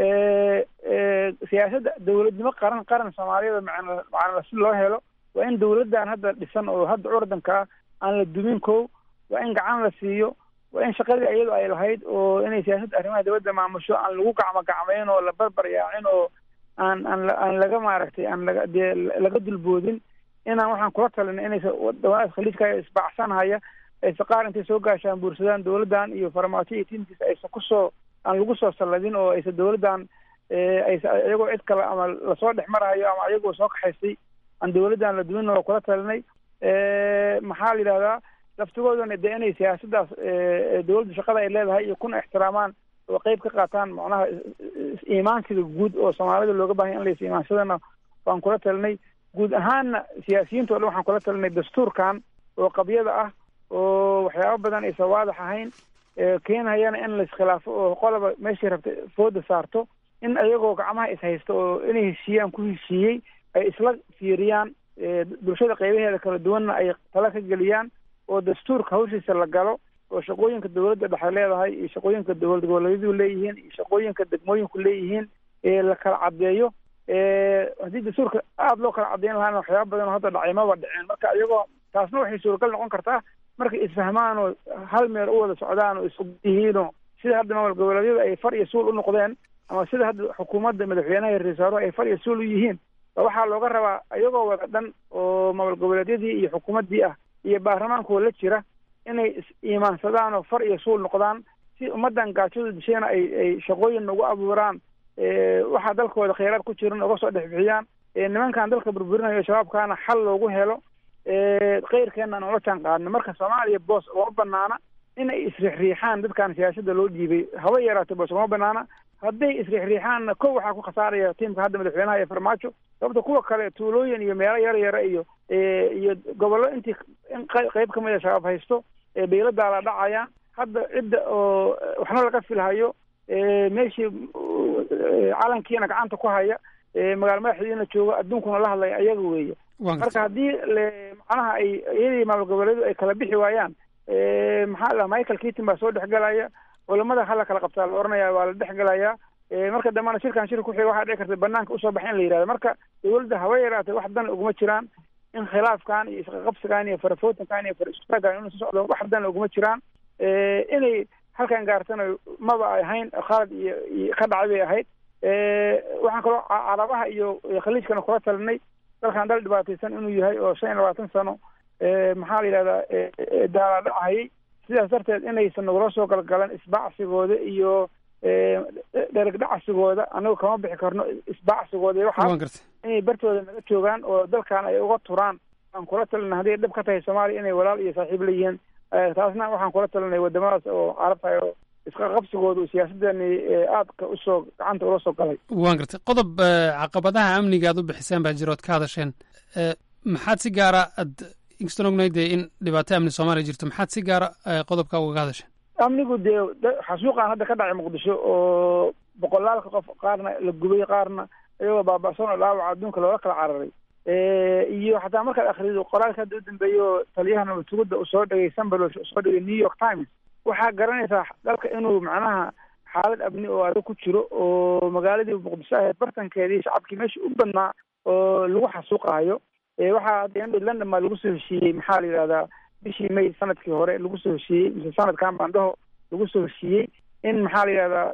siyaasadda dowladnimo qaran qaran soomaaliyada macna macnala si loo helo waa in dowladdan hadda dhisan oo hadda curdanka ah aan la dumin kow waa in gacan la siiyo waa in shaqadii iyadu ay lahayd oo inay siyaasadda arrimaha dibadda maamusho aan lagu gacmo gacmayn oo la barbar yaacin oo aan aan aan laga maaragtay aan laga dee laga dulboodin inaan waxaan kula talinay inaysa wadamadaas khaliijka isbaacsanhaya aysa qaar intay soo gaashaan buursadaan dowladdan iyo farmaajo iyo tiimkiisa aysa kusoo aan lagu soo salladin oo aysa dowladdan aysa iyagoo cid kale ama lasoo dhex marahayo ama iyagoo soo kaxaysay aan dowladdan la dumin oo kula talinay maxaa la yidhahdaa laftigoodana dee inay siyaasaddaas dowladda shaqada ay leedahay iyo kuna ixtiraamaan oo qeyb ka qaataan macnaha iimaansiga guud oo soomaalida looga bahanya in lays iimaansadana waan kula talinay guud ahaanna siyaasiyiinta o dhan waxaan kula talinay dastuurkan oo qabyada ah oo waxyaabo badan aysan waadax ahayn keenhayana in la iskhilaafo oo qolaba meeshii rabta fooda saarto in ayagoo gacmaha ishaysta oo inay heshiiyaan ku heshiiyey ay isla fiiriyaan bulshada qeybaheeda kala duwanna ay tala ka geliyaan oo dastuurka hawshiisa la galo oo shaqooyinka dowladda dhexe leedahay iyo shaqooyinka dowlad goboleedyadu leeyihiin iyo shaqooyinka degmooyinku leeyihiin la kala caddeeyo haddii dastuurka aada loo kala caddeyn lahaana waxyaaba badan oo hadda dhacay maba dhiceen marka iyagoo taasna waxay suuragal noqon kartaa markay isfahmaan oo hal meel u wada socdaan oo isog yihiinoo sida hadda maamul goboleedyada ay far iyo suul u noqdeen ama sida hadda xukuumadda madaxweynaha iyo ra-isul wasaaruhu ay far iyo suul u yihiin waxaa looga rabaa iyagoo wada dhan oo maamul goboleedyadii iyo xukuumaddii ah iyo baarlamaankooda la jira inay is-iimaansadaan oo far iyo suul noqdaan si ummaddan gaajadu dishayna ay ay shaqooyin ugu abuuraan waxaa dalkooda kheyraad ku jiran uga soo dhex bixiyaan nimankan dalka burburinayo shabaabkaana xal loogu helo keyrkeena aan ula jaan qaadno marka soomaaliya boos uma banaana inay isriixriixaan dadkan siyaasada loo dhiibay haba yaraatay boos uma banaana hadday isriixriixaanna kow waxaa ku khasaaraya tiimka hadda madaxweynaha ee farmaajo sababta kuwa kale tuulooyin iyo meelo yar yara iyo iyo gobollo intii in qeyb kamid a shabaab haysto bayladaa la dhacayaan hadda cidda oo waxna laga filhayo meeshii calankiina gacanta ku haya magaalo madaxdiina jooga adduunkuna la hadlaya ayaga weeye marka haddii macnaha ay iyadii maamul goboleedu ay kala bixi waayaan maxaa la michael keaton baa soo dhexgelaya culamada hala kala qabtaa la oranaya waa la dhexgelaya marka dambana shirkan shirka kuxiga waxaa dhici karta banaanka usoo baxa in la yihahdo marka dawladda haba yaraatay wax dan uguma jiraan in khilaafkan iyo isqaqabsigan iyo farafootankan iyo faristagan inuu socdo wax dan uguma jiraan inay halkan gaartana maba ay ahayn khalad iyo iyo ka dhacay bay ahayd waxaan kaloo carabaha iyo khaliijkana kula talinay dalkan dal dhibaataysan inuu yahay oo shan iyo labaatan sano maxaa la yidhahdaa daaladhacayay sidaas darteed inaysan nagula soo galgalan isbacsigooda iyo dherigdhacsigooda anagu kama bixi karno isbacsigooda iyo waxaas inay bartooda naga joogaan oo dalkan ay uga turaan aan kula talina hadday dhib ka tahay soomaaliya inay walaal iyo saaxiib leeyihiin taasna waxaan kula talinay wadamadaas oo carabtahay oo iska qabsigooda siyaasadani aadka usoo gacanta ula soo galay waan gartay qodob caqabadaha amniga aad u bixiseen baa jira ood ka hadasheen maxaad si gaara ad inkastaan ognahay dee in dhibaato amni soomaaliya jirto maxaad si gaara qodobka ugaga hadasheen amnigu dee xasuuqan hadda ka dhacay muqdisho oo boqolaalka qof qaarna la gubay qaarna iyagoo baaba'san oo dhaawaca adduunka loola kala cararay iyo xataa markaad akhrido qoraalka hadda u dambeeyo taliyaha nabatugudda uu soo dhegay sambalo soo dhegay new york times waxaa garanaysaa dalka inuu macnaha xaalad abni oo adag ku jiro oo magaaladii muqdisho ahayd bartankeedii shacabkii meesha u badnaa oo lagu xasuuqayo waxaa hadda london baa lagu soo heshiiyey maxaa la yidhahdaa bishii may sanadkii hore lagu soo heshiiyey mise sanadkan baandhaho lagu soo heshiiyey in maxaa la yidhahdaa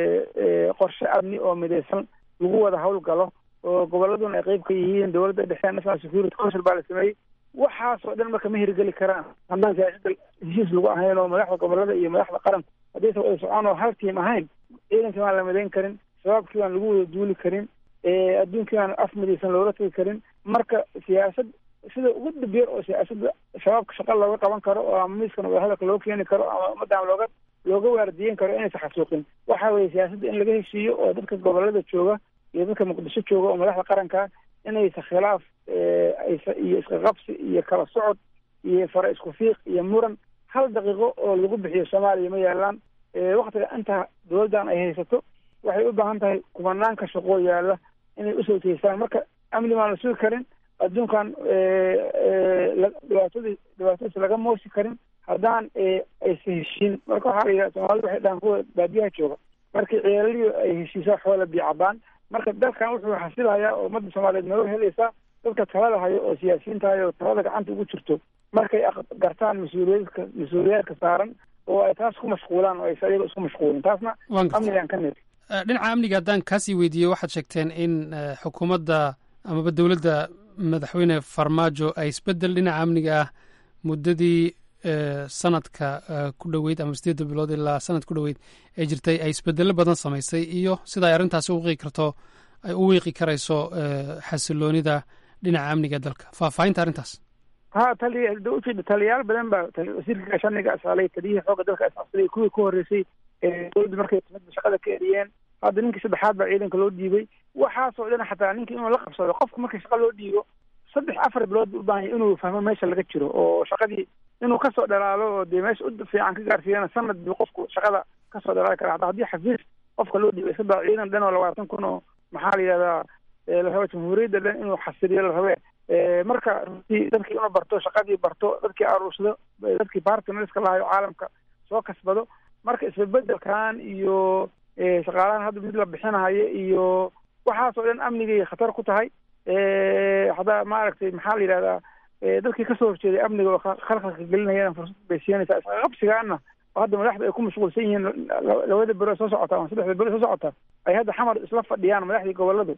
qorshe amni oo midaysan lagu wada howlgalo oo goboladuna ay qeyb ka yihiin dowladda dhexe national security council baa la sameeyey waxaasoo dhan marka ma hirgeli karaan haddaan siyaasada heshiis lagu ahayn oo madaxda gobolada iyo madaxda qaranka haddaysa wada socon oo hal tiim ahayn ciidankii baan la midayn karin shabaabkii baan lagu wada duuli karin adduunkii baan af midaysan loola tegi karin marka siyaasad sida ugu dabeer oo siyaasadda shabaabka shaqa looga qaban karo oo ama miiskana wadahadalka loo keeni karo ama ummaddan looga looga waardiyen karo inaysan xasuuqin waxa weeye siyaasadda in laga heshiiyo oo dadka gobolada jooga iyo dadka muqdisho jooga oo madaxda qaranka inaysa khilaaf iyo isqaqabsi iyo kala socod iyo fara isku fiiq iyo muran hal daqiiqo oo lagu bixiyo soomaaliya ma yaalaan waktiga inta dowladdan ay haysato waxay u baahan tahay kumanaanka shaqoo yaala inay usoo jeestaan marka amni baan la sugi karin adduunkan dhibaatadii dhibaatadiisa laga moosi karin haddaan aysa heshiin marka waxaa la yidhaha soomaalida waxay dhahaan kuwa baadiyaha jooga markii ceelaliyo ay heshiisaa xoola biicabaan marka dalkan wuxuu xasilayaa oo ummadda soomaaliyeed nooga helaysaa dadka talada hayo oo siyaasiyiinta hayo oo talada gacanta ugu jirto markay gartaan mas-uuliyadka mas-uuliyaadka saaran oo ay taas ku mashquulaan oo aysa ayaga isku mashquulin taasna amnigaan ka nid dhinaca amniga haddaan kaasii weydiiyey waxaad sheegteen in xukuumadda amaba dowladda madaxweyne farmaajo ay isbeddel dhinaca amniga ah muddadii sanadka ku dhoweyd ama sideedda bilood ilaa sanad ku dhoweyd ee jirtay ay isbedello badan samaysay iyo sida ay arrintaasi u wiiqi karto ay u wiiqi karayso xasiloonida dhinaca amniga dalka faahfaahinta arrintaas ha taliya da ujeeda taliyayaal badan baa wasiirka gaashaaniga asalay taliyihii xoogga dalka asalay kuwii ku horreysay dowladda markay timidba shaqada ka eriyeen hadda ninkii saddexaad baa ciidanka loo dhiibay waxaasoo dhan xataa ninkii inuu la qabsado qofka markii shaqa loo dhiibo saddex afar bilood buu u baahan yahy inuu fahmo meesha laga jiro oo shaqadii inuu kasoo dhalaalo oo dee meesha u fiican ka gaarsiiyana sanad buu qofku shaqada kasoo dhalaali kara hataa haddii xafiis qofka loo dhiibay iska daa ciidan dhan oo labaatan kun oo maxaa la yidhahdaa la raba jamhuuriyadda dhan inuu xasiliyo la rabe marka runtii dadkii inuu barto shaqadii barto dadkii aruursado dadkii bartnerska lahayo caalamka soo kasbado marka isbebedelkan iyo shaqaalahan hadda mid la bixinahayo iyo waxaasoo dhan amnigay khatar ku tahay haddaa maaragtay maxaa la yidhahdaa dadkii kasoo horjeeday amniga oo khalkhalka gelinayana fursad bay siinaysaa isqaqabsigaana oo hadda madaxda ay ku mashquulsan yihiin labada bero soo socota ama saddexda bero soo socota ay hadda xamar isla fadhiyaan madaxdii goboladu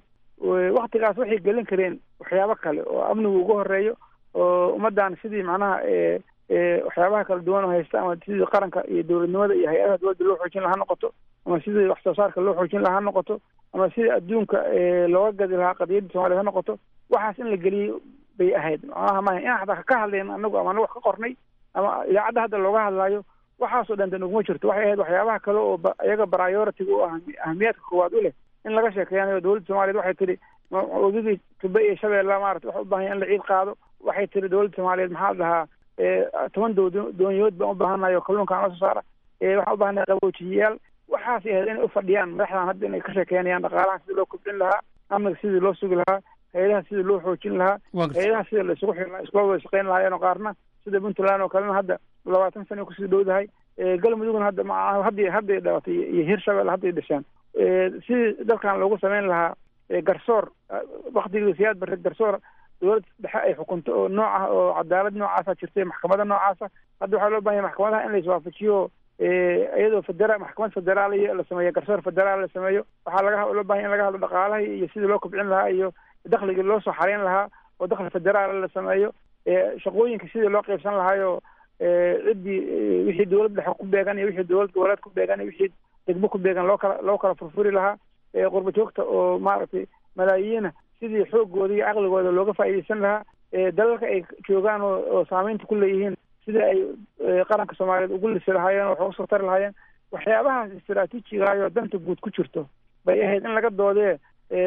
waktigaas waxay gelin kareen waxyaabo kale oo amnigu ugu horeeyo oo ummaddan sidii macnaha waxyaabaha kala duwan oo haysta ama sidii qaranka iyo dowladnimada iyo hay-adaha dowladda loo xoojin lahaa noqoto ama sidii wax soo saarka loo xoojin lahaa noqoto ama sidii adduunka looga gadi lahaa qadiyadda soomaliya ha noqoto waxaas in la geliyo bay ahayd macnaha maaha in hataa ka hadlayn anagu ama anagu wax ka qornay ama idaacadda hadda looga hadlaayo waxaasoo dhan dan uguma jirto waxay ahayd waxyaabaha kale oo iyaga prioritiga u ah ahamiyaadka koowaad u leh in laga sheekeeyanayo dowladda soomaliyeed waxay tihi wadadii tube iyo shabeella maarata waxa u baahan ya in la ciid qaado waxay tihi dowladda soomaaliyeed maxaa la dhahaa toban doo doonyood baan u baahanayo kalluunkaan la soo saara waxaan u baahanahay qaboojiyayaal waxaas ahayd inay ufadhiyaan madaxdan hadda inay ka sheekeynayaan dhaqaalaha sidii loo kobcin lahaa amniga sidii loo sugi lahaa hay-adaha sidii loo xoojin lahaa hay-adaha sidii la isugu xiri lahaa iskula wada shaqeyn lahaayeen oo qaarna sida puntland oo kalena hadda labaatan sana kusii dhowdahay galmudugna hadda ma hadda hadday dhalatay iyo hirshabelle hadday dhashaan sidii dalkan loogu sameyn lahaa garsoor waktigii siyaad bare garsoor dowlad dhexe ay xukunto oo nooc ah oo cadaalad noocaasa jirtay maxkamada noocaasa hadda waxaa loo bahan yahay maxkamadaha in la iswaafajiyo iyadoo federa maxkamad federaaliya la sameeyo garsoor federaal la sameeyo waxaa laga loo bahan ya in laga hadlo dhaqaalaha iyo sidii loo kobcin lahaa iyo dakligii loo soo xareyn lahaa oo dakli federaal la sameeyo shaqooyinka sidii loo qeybsan lahaayo ciddii wixii dowlad dhexe ku beegan iyo wixii dowlad goboleed ku beegan iyo wixii degmo ku beegan loo kala loo kala furfuri lahaa qurba joogta oo maaragtay malaayiina sidii xoogooda iyo caqligooda looga faa'iidaysan lahaa dalalka ay joogaan oo oo saameynta ku leeyihiin sidii ay qaranka soomaaliyeed ugu lisi lahaayeen oo wax uga soo tari lahaayeen waxyaabahaas istaraatiijigaayoo danta guud ku jirto bay ahayd in laga doodee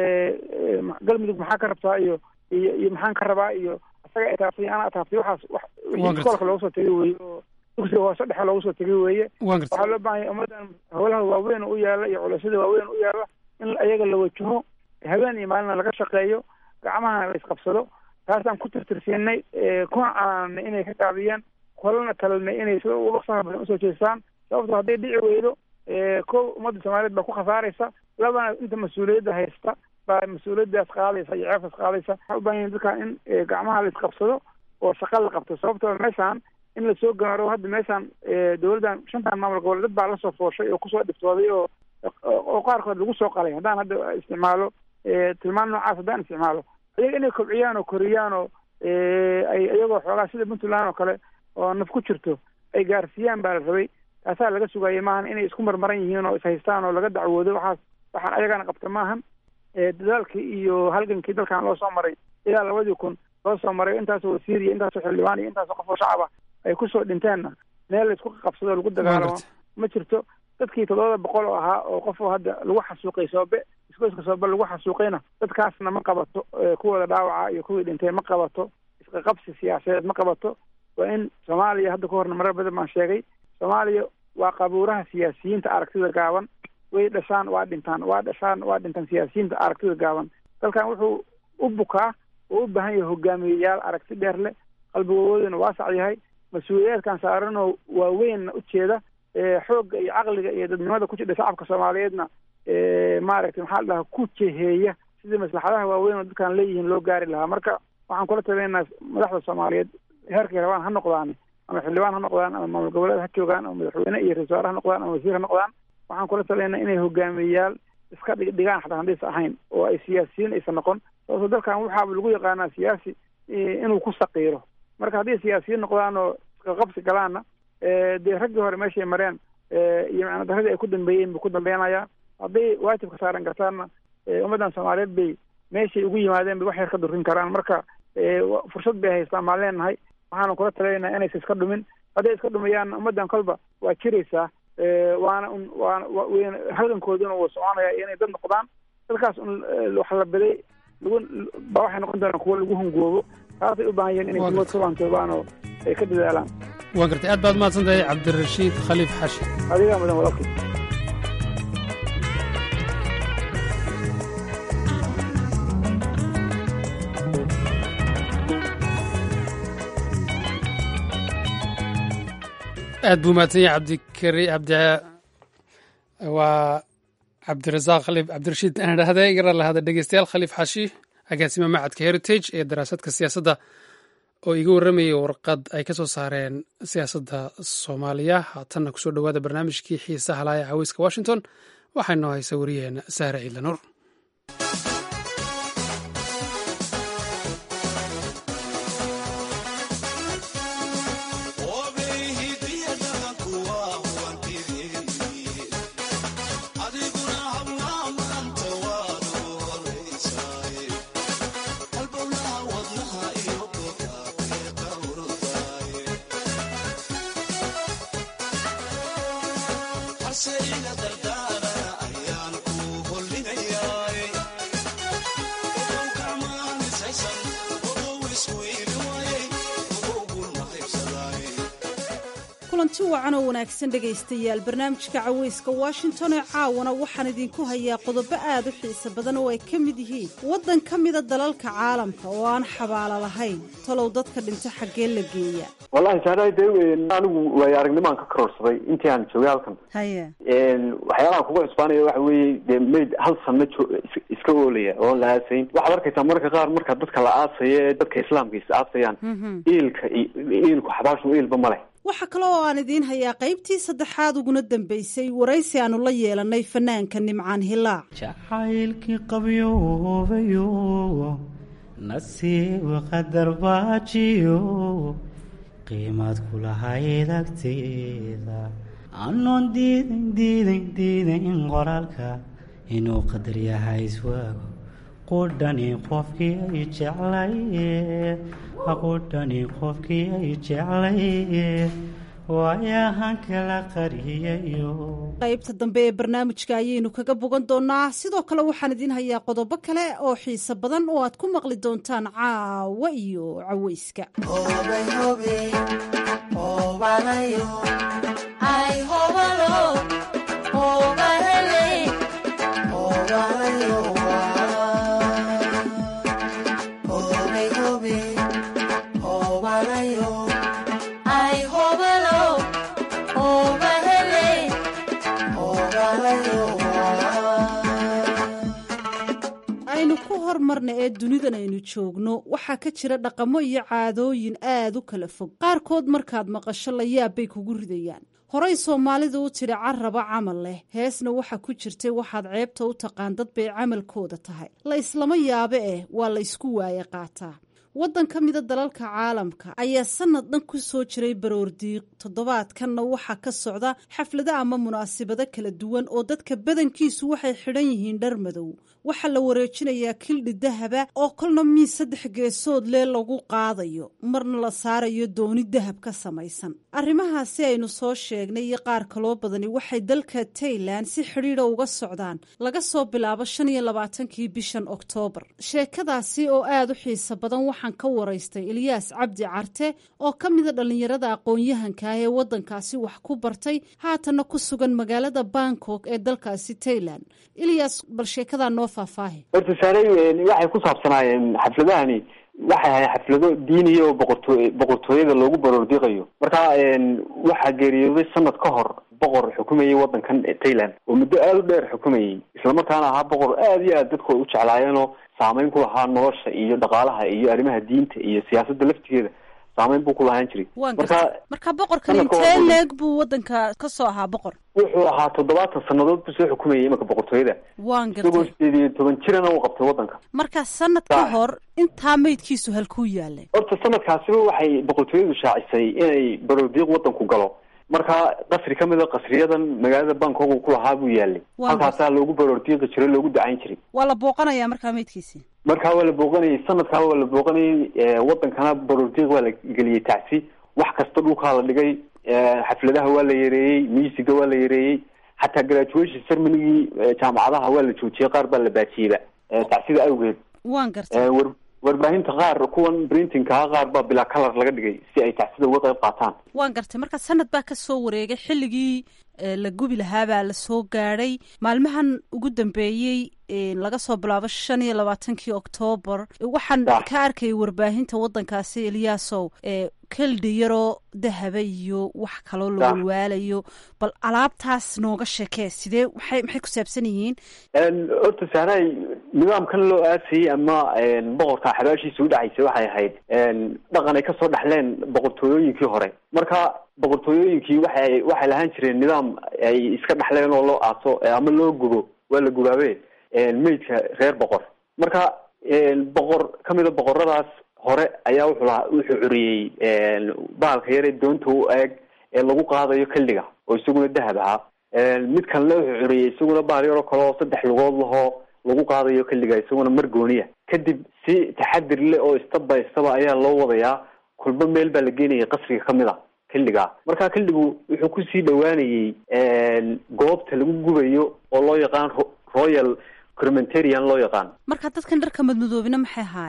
galmudug maxaa ka rabtaa iyo iyo iyo maxaan ka rabaa iyo isaga ataabtay ana ataabtay waxaas wax iskoolka looga soo tegay weeye oo dugsiga hoose dhexe looga soo tegay weeye waxaa loo baahan yahay ummaddan howlaha waaweyn u yaala iyo culashada waaweyn u yaala in ayaga la wajaho habeen iyo maalina laga shaqeeyo gacmahana la isqabsado taasaan ku tirtirsiinay kuna canaanay inay ka gaabiyeen kolana talinay inay sida uga dhaqsaha badan usoo jeestaan sababto hadday dhici weydo kow ummadda soomaaliyeed baa ku khasaaraysa labana inta mas-uuliyadda haysta baa mas-uuliyaddaas qaadaysa iyo ceefas qaadaysa waxaa u baahan yahin dadkan in gacmaha la isqabsado oo shaqa la qabto sababtoo meeshaan in lasoo gaaro hadda meeshaan dowladdan shantan maamul gobol dad baa lasoo fooshay oo kusoo dhiftooday oo oo qaarkood lagu soo qalay haddaan hadda isticmaalo tilmaan noocaas haddaan isticmaalo iyaga inay kobciyaan oo koriyaan oo ay iyagoo xoogaa sida puntland oo kale oo naf ku jirto ay gaarsiiyaan baa la rabay taasaa laga sugayay maahan inay isku marmaran yihiin oo ishaystaan oo laga dacwoodo waxaas waxaan ayagana qabta maahan dadaalkii iyo halgankii dalkan loo soo maray ilaa labadii kun loo soo maray intaasoo wasiir iyo intaasoo xildhibaan iyo intaasoo qof oo shacaba ay kusoo dhinteenna meel laysku qabsado lagu dagaalamo ma jirto dadkii toddobada boqol oo ahaa oo qofoo hadda lagu xasuuqay soobe iskoyska soobe lagu xasuuqayna dadkaasna ma qabato kuwooda dhaawaca iyo kuwii dhintay ma qabato isqaqabsi siyaasadeed ma qabato waa in soomaaliya hadda ka horna marar badan baan sheegay soomaaliya waa qabuuraha siyaasiyiinta aragtida gaaban way dhashaan waa dhintaan waa dhashaan waa dhintaan siyaasiyiinta aragtida gaaban dalkan wuxuu u bukaa oo u baahan yahay hogaamiyeyaal aragti dheer leh qalbigoodana waasac yahay mas-uuliyaadkan saaranoo waaweynna ujeeda xoogga iyo caqliga iyo dadnimada ku jidha shacabka soomaaliyeedna maaragtay maxaa la dhahaa ku jeheeya sidii maslaxadaha waaweyn oo dadkan leeyihiin loo gaari lahaa marka waxaan kula talinaynaa madaxda soomaaliyeed heerkay rabaan ha noqdaan ama xildhibaan ha noqdaan ama maamul goboleed ha joogaan ama madaxweyne iyo ra-isul wasaare ha noqdaan ama wasiir ha noqdaan waxaan kula talinaynaa inay hogaamiyeyaal iska dhig dhigaan xataa hadaysa ahayn oo ay siyaasiyiin aysan noqon sababto dalkan waxaaba lagu yaqaanaa siyaasi inuu ku saqiiro marka hadday siyaasiyiin noqdaan oo isqaqabsi galaanna dee raggii hore meeshay mareen iyo macna daradii ay ku dambeeyeen buu ku dambeynayaa hadday waajibka saaran kartaanna ummaddan soomaaliyeed bay meeshay ugu yimaadeen bay wax yar ka durin karaan marka fursad bay haystaan maan leenahay waxaana kula talinaynaa inaysa iska dhumin hadday iska dhumayaanna ummaddan kolba waa jiraysaa waana un waana wn halgankooduna wuu soconaya inay dad noqdaan dadkaas un wax la biday lagu ba waxay noqon doonaan kuwo lagu hungoobo taasay u baahan yihiin inay kuwood ka waantoobaan oo ay ka dadaalaan waa gartay aad baad mahadsan tahay cabdirashiid khaliif xashi adigaa mudan walaalkii aad buu mahadsan yahay cabdikari cabdi waa cabdirasaaq khaliif cabdirashiid aan idhaahday garan lahada dhegeystayaal khaliif xashi agaasima macadka heritage ee daraasadka siyaasadda oo iga warramayay warqad ay ka soo saareen siyaasadda soomaaliya haatanna kusoo dhowaada barnaamijkii xiisaha laaya caweyska washington waxaa noo haysa wariyaheena sahre ciidlanuur kulanti wacan oo wanaagsan dhegaystayaal barnaamijka cawayska washington ee caawana waxaan idinku hayaa qodobo aad u xiiso badan oo ay ka mid yihiin waddan ka mida dalalka caalamka oo aan xabaalo lahayn talow dadka dhinto xaggee la geeya wallahi saadahay dee anigu waayo aragnimaan ka karoorsaday intii aan joogay halkan haye waxyaalaha kuga cusbaanaya waxa weeye dee mayd hal sanno jo- is- iska oolaya oon la aasayn waxaad arkaysaa marka qaar marka dadka la aasaya ee dadka islaamka is aasayaan iilka i- iilku xabaashu iilba ma leh waxaa kale oo aan idiin hayaa qaybtii saddexaad uguna dambaysay waraysi aanu la yeelanay fanaanka nimcaan hilaac jacaylkii qabyoobayo nasiib qadar baajiyo qiimaad kulahayd agteeda anoon diidan diidan diidan qoraalka inuu qadar yahay iswaago qudhani qofkii ay jeclaye qudhani qofkii ay jeclaye waayahan kala qariyayo qaybta dambe ee barnaamijka ayaynu kaga bogan doonaa sidoo kale waxaan idiin hayaa qodobo kale oo xiiso badan oo aad ku maqli doontaan caawa iyo cawayska aynu ku hormarna ee dunidan aynu joogno waxaa ka jira dhaqamo iyo caadooyin aad u kala fog qaarkood markaad maqasho la yaab bay kugu ridayaan horey soomaalidu u tidhi carraba camal leh heesna waxa ku jirtay waxaad ceebta u taqaan dad bay camalkooda tahay la islama yaabe eh waa la isku waaye qaataa waddan ka mida dalalka caalamka ayaa sanad dhan ku soo jiray baroordiiq toddobaadkanna waxaa ka socda xaflado ama munaasabado kala duwan oo dadka badankiisu waxay xidhan yihiin dhar madow waxaa la wareejinayaa kildhi dahaba oo kolna miis saddex geesood lee lagu qaadayo marna la saarayo dooni dahab ka samaysan arrimahaasi aynu soo sheegnay iyo qaar kaloo badani waxay dalka tailan si xidhiidha uga socdaan laga soo bilaabo shan iyo labaatankii bishan oktoobar sheekadaasi oo aad u xiiso badan waxaan ka waraystay ilyaas cabdi carte oo ka mida dhallinyarada aqoon-yahanka ah ee waddankaasi wax ku bartay haatanna ku sugan magaalada bangkok ee dalkaasi tailan ilyas bal sheekadaa noo faahfaahi horta saarey waxay ku saabsanaayeen xafladahani waxay ahay xaflado diiniya oo boqortoo boqortooyada loogu baroordiiqayo marka waxaa geeriyooday sanad ka hor boqor xukumayay waddankan tailand oo muddo aada u dheer xukumayay islamarkaana ahaa boqor aada iyo aad dadku ay u jeclaayeenoo saameyn ku lahaa nolosha iyo dhaqaalaha iyo arrimaha diinta iyo siyaasadda laftigeeda saameyn buu ku lahaan jiray waan marka garta marka boqorkani sanadka intee waa- leeg buu waddanka ka soo ahaa boqor wuxuu ahaa toddobaatan sannadood buu soo xukumayay imanka boqortooyada waan isagoo gartay sideed iyo toban jirana u qabtay waddanka marka sanad ka Sax. hor intaa meydkiisu halkuu yaalay horta sanadkaasiba waxay boqortooyadu shaacisay inay baroordiiq waddanku galo marka qasri ka mid a qasriyadan magaalada bangkok uu ku lahaa buu yaalay Waa halkaasaa loogu baroordiiqi jiray loogu dacayn jiray waa la booqanayaa markaa meydkiisii markaa waa la booqanayay sanadkaa waa la booqanayay eh, wadankana baroordiiq waa la geliyey tacsi wax kasta dhulkaa la dhigay eh, xafladaha waa la yareeyey miisiga waa la yareeyey xataa graduation cermonygii eh, jaamacadaha waa la joojiyey qaar baa la baajiyeyba eh, tacsida awgeed waan gartay Eh, war warbaahinta qaar kuwan printingkaha qaar baa bilaa color laga dhigay si ay tacsida uga qayb qaataan waan gartay marka sanad baa ka soo wareegay xilligii eh, la gubi lahaabaa la soo gaadhay maalmahan ugu dambeeyey eh, laga soo bilaabo shan iyo labaatankii oktoobar waxaan Sax. ka arkayay warbaahinta waddankaasi eliyaasow eh, keldhi yaroo dahaba iyo wax kaloo la Sax. walwaalayo bal alaabtaas nooga sheekee sidee waxay maxay ku saabsan yihiin En, horta sahray nidaamkan loo aasayey ama en, boqorka xabaashiisa u dhacaysa waxay ahayd en, dhaqan ay kasoo dhaxleen boqortooyooyinkii hore marka boqortooyooyinkii waxay waxay lahaan jireen nidaam ay iska dhaxleen oo loo aaso eh, ama loo gubo waa la gubaabe en, meydka reer boqor marka en, boqor ka mida boqoradaas hore ayaa wuxuu lahaa wuxuu curiyey en, bahalka yare doonta u eeg ee lagu qaadayo kildhiga oo isaguna dahab ahaa En, mid kalena wuxuu curiyey isaguna bahal yaroo kale oo saddex lugood lahoo lagu qaadayo kildhiga isaguna mar gooniya kadib si taxadir leh oo istaba istaba ayaa loo wadayaa kulba meel baa la geenayay qasriga kamid a kildhiga marka kildhigu wuxuu kusii dhowaanayey en, goobta lagu gubayo oo loo yaqaan ro- royal crimentarian loo yaqaan marka dadkan dharka madmadoobina maxay ahaayeen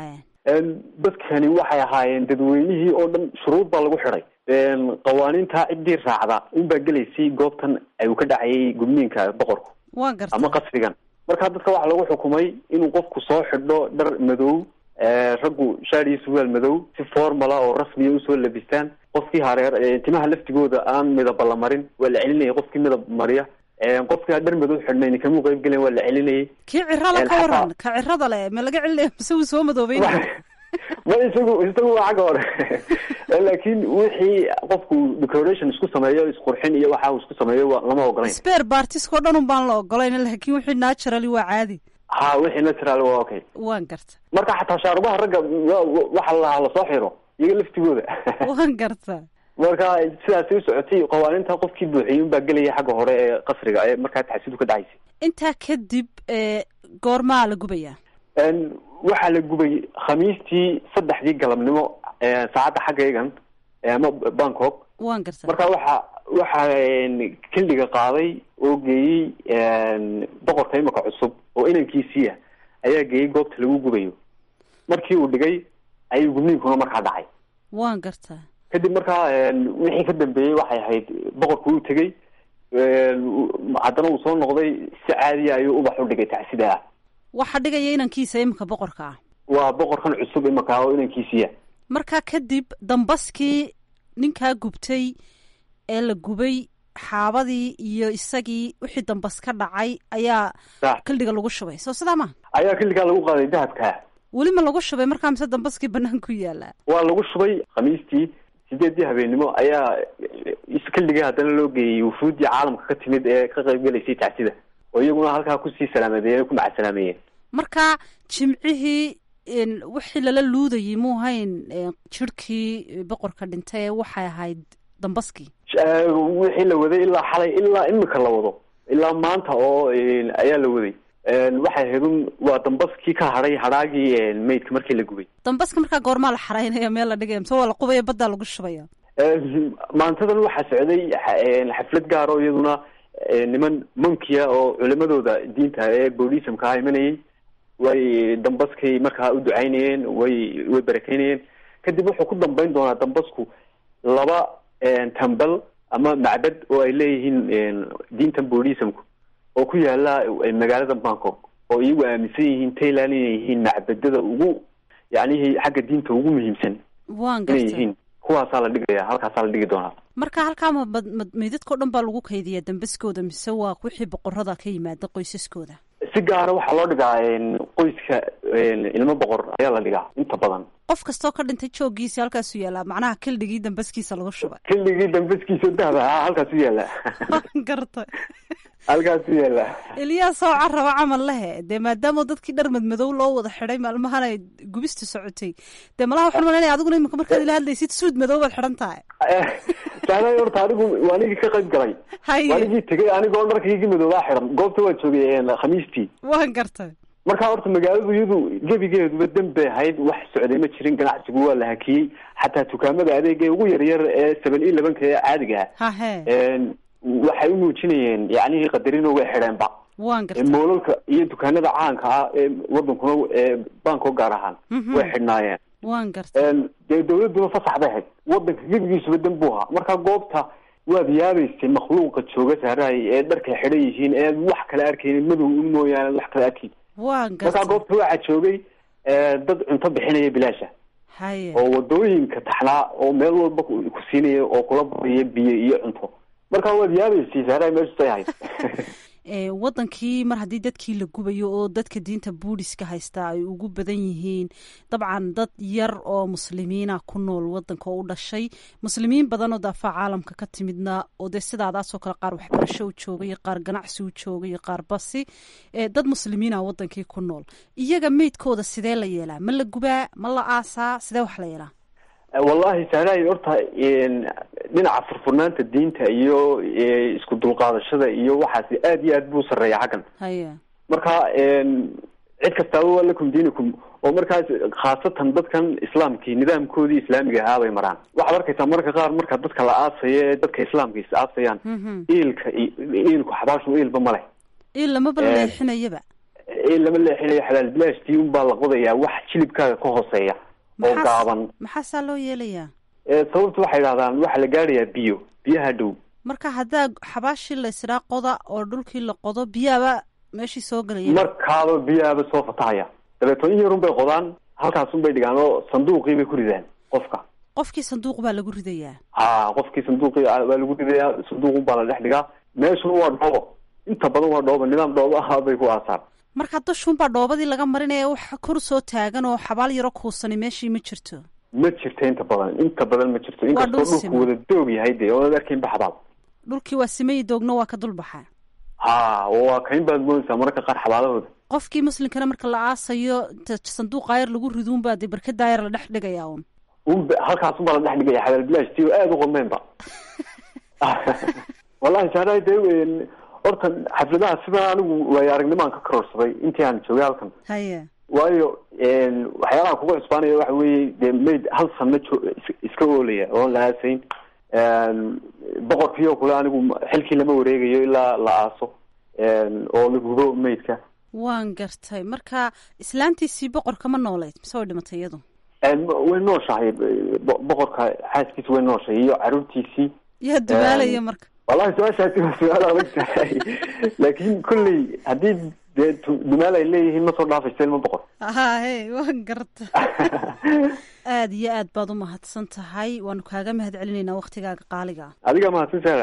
dadkani waxay ahaayeen dadweynihii oo dhan shuruud baa lagu xidhay qawaaniinta ciddii raacda unbaa gelaysay goobtan uu ka dhacayay gudniinka boqorku waa garta ama qasrigan marka dadka waxaa lagu xukumay inuu qofku soo xidho dhar madow raggu shaar iyo surwaal madow si formala oo rasmiya usoo labistaan qofkii hareer timaha laftigooda aan midaba la marin waa la celinayay qofkii midab mariya qofkii dhar madow xidhnayn kamuu qayb gelen waa la celinayay kii cirala ka waran ka cirada le ma laga celinaya mise wuu soo madoobeynaya ma isagu isagu waa xagga hore laakiin wixii qofku decoration isku sameeyo isqurxin iyo waxa uu isku sameeyo waa lama ogolayn sper bartiskao dhan un baan la ogolayn laakiin wixii naturally waa caadi ha wixii natural waa okay waan garta marka xataa shaarubaha ragga waxa la lasoo xiro iyaga laftigooda waan garta marka sidaasi u socotay qawaaninta qofkii buuxiyey unbaa gelaya xagga hore ee qasriga ee markaa taxsidu ka dhacaysay intaa kadib goormaa la gubayaa waxaa la gubay khamiistii saddexdii galabnimo saacadda xaggaygan ama bangkok waan garta marka waxa waxaa kildhiga qaaday oo geeyey boqorka imika cusub oo inankiisiia ayaa geeyey goobta lagu gubayo markii uu dhigay ayay gubniinkuna markaa dhacay waan gartaa kadib markaa wixii ka dambeeyey waxay ahayd boqorku uu tegey haddana uu soo noqday si caadiya ayuu ubax u dhigay tacsida ah waxa dhigaya inankiisa iminka boqorka ah waa boqorkan cusub imika oo inankiisiya markaa kadib dambaskii ninkaa gubtay ee la gubay xaabadii iyo isagii wixii dambas ka dhacay ayaa kildhiga lagu shubay soo sidaa ma ayaa kildhigaa lagu qaaday dahabka weli ma lagu shubay markaa mise dambaskii banaan ku yaalaa waa lagu shubay khamiistii sideedii habeennimo ayaa kildhiga haddana loo geeyey wufuuddii caalamka ka timid ee ka qayb gelaysay tacsida oo iyaguna halkaa kusii salaamadeen ku macasalaameeyeen marka jimcihii wixii lala luudayay muu hayn jirhkii boqorka dhintay waxay ahayd dambaskii wixii la waday ilaa xalay ilaa imika la wado ilaa maanta oo ayaa la waday waxay ahayd un waa dambaskii ka hadhay hadhaagii maydka markii la gubay dambaska markaa goormaa la xaraynaya meel la dhigaya mise waa la qubaya baddaa lagu shubaya maantadan waxaa socday xaflad gaar oo iyaduna niman monkia oo culimadooda diinta ee boudhismka ah imanayay way dambaskay markaa u ducaynayeen way way barakeynayeen kadib wuxuu ku dambeyn doonaa dambasku laba tambal ama macbad oo ay leeyihiin diintan boudhismku oo ku yaala magaalada bangkok oo iyagu aaminsan yihiin tayland inay yihiin macbadada ugu yacnihii xagga diinta ugu muhiimsan waan inay yihiin kuwaasaa la dhigaya halkaasaa la dhigi doonaa marka halkaa ma meydadkao dhan baa lagu kaydiyaa dambaskooda mise waa wixii boqorada ka yimaada qoysaskooda si gaara waxaa loo dhigaa qoyska ilmo boqor ayaa la dhigaa inta badan qof kastoo ka dhintay joogiisi halkaasu yaallaa macnaha kildhigii dambaskiisa lagu shubay kildhigii dambaskiisa dahaba ha halkaasu yaalla garta halkaasu yaalla eliyaa soo caraba camal lehe dee maadaama dadkii dhar madmadow loo wada xidhay maalmahan ay gubista socotay dee malaha waxaan malanaya adiguna imika markaad ila hadlaysid suud madow baad xidhan tahay sahnay horta anigu anigii ka qayb galay anigii tegay anigoo dharkaygii madoobaa xidhan goobta waa joogay khamiistii waan gartay marka horta magaaladu iyadu gebigeeduba dan bay ahayd wax socday ma jirin ganacsigu waa la hakiyey xataa dukaamada adeega ugu yaryar ee seven iyo labanka ee caadiga ah waxay u muujinayeen yacnihii qadarino way xidheenba waan gartay moolalka iyo dukaanada caanka ah ee wadankuna banko gaar ahaan way xidhnaayeen waan gartay dee dawladuna fasax bay ahayd wadanka gebigiisuba dan buu ahaa marka goobta waad yaabaysay makhluuqa jooga saaraay ee dharkay xidhan yihiin ee wax kale arkaynin madow un mooyaane wax kale arkayn waan markaa gartay goobta waxaa joogay dad cunto bixinaya bilaasha haye oo wadooyinka taxnaa oo meel walba ku ku siinaya oo kula bariya biyo iyo cunto marka waad yaabaysay saaraay meeshusay ahayd ee wadankii mar haddii dadkii la gubayo oo dadka diinta buudhiska haystaa ay ugu badan yihiin dabcan dad yar oo muslimiina ku nool wadanka oo u dhashay muslimiin badan oo daafaha caalamka ka timidna oo dee sidaadaasoo kale qaar waxbarasho u jooga iyo qaar ganacsi u jooga iyo qaar basi ee dad muslimiina wadankii ku nool iyaga meydkooda sidee la yeelaa ma la gubaa ma la aasaa sidee wax la yeelaa wallahi saaraay horta dhinaca furfurnaanta diinta iyo isku dulqaadashada iyo waxaasi aad iyo aad buu sareeya xaggan haya marka cid kastaaba waa lakum diinikum oo markaas khaasatan dadkan islaamkii nidaamkoodii islaamiga ahaa bay maraan waxaad arkaysaa marka qaar marka dadka la aasayo ee dadka islaamka is aasayaan iilka iilku xabaashu iilba ma leh il lamaba la leexinayaba ee lama leexinayo xalaal bilaashtii unbaa la qodayaa wax jilibkaaga ka hooseeya oo Maxaa- gaaban maxaasaa loo yeelayaa ee sababta waxay dhahdaan waxaa la gaadhayaa biyo biyaha dhow marka haddaa xabaashii la isdhaa qoda oo dhulkii la qodo biyaaba meeshii soo gelaya markaaba biyaaba soo fatahaya dabeetoo in yarun bay qodaan halkaasun bay dhigaan oo sanduuqii bay ku ridaan qofka qofkii sanduuq baa lagu ridayaa ha qofkii sanduuqii ah baa lagu ridayaa sanduuqun baa la dhex dhigaa meeshuna waa dhoobo inta badan waa dhoobo nidaam dhoobo ah bay ku aasaan marka dushuunbaa dhoobadii laga marinaya wax kor soo taagan oo xabaal yaro kuusani meeshii ma jirto ma jirto inta badan inta badan ma jirto inkastoo dhul dhulku siman. wada doog yahay dee oonad arkayn baxbaab dhulkii waa simayi doogna waa ka dulbaxa ha waa kayn baad moodaysaa mararka qaar xabaalahooda qofkii muslimkana marka la aasayo inta sanduuqa yar lagu riduunbaa dee barkadaa yar la dhex dhigayaa un unba halkaasun baa la dhex dhigaya xalaal bilaashtii oo aada u qodmeenba wallahi saaraay dee een, horta xafladaha sidan anigu waayo aragnimaan ka karoorsaday intii aan joogay halkan haye waayo een, waxyaalaha kuga cusbaanaya waxa weeye dee mayd hal sanno jo- is- iska oolaya oon la aasayn Een, boqorkii oo kale anigu xilkii lama wareegayo ilaa la aaso een, oo la gubo maydka waan gartay marka islaantiisii boqorka ma nooleyd mise way dhimatay iyadu Een, way nooshahay bo- boqorka xaaskiisa way nooshahay iyo caruurtiisii yaa dubaalaya marka wallahi su-aashaasi waa su-aal adag tahay laakiin kolley haddii dee tu- dumaal ay leeyihiin ma soo dhaafaysa ilma boqor hahe waan garta aada iyo aad baad u mahadsan tahay waanu kaaga mahad celinaynaa waktigaaga qaaliga ah adiga mahadsan saara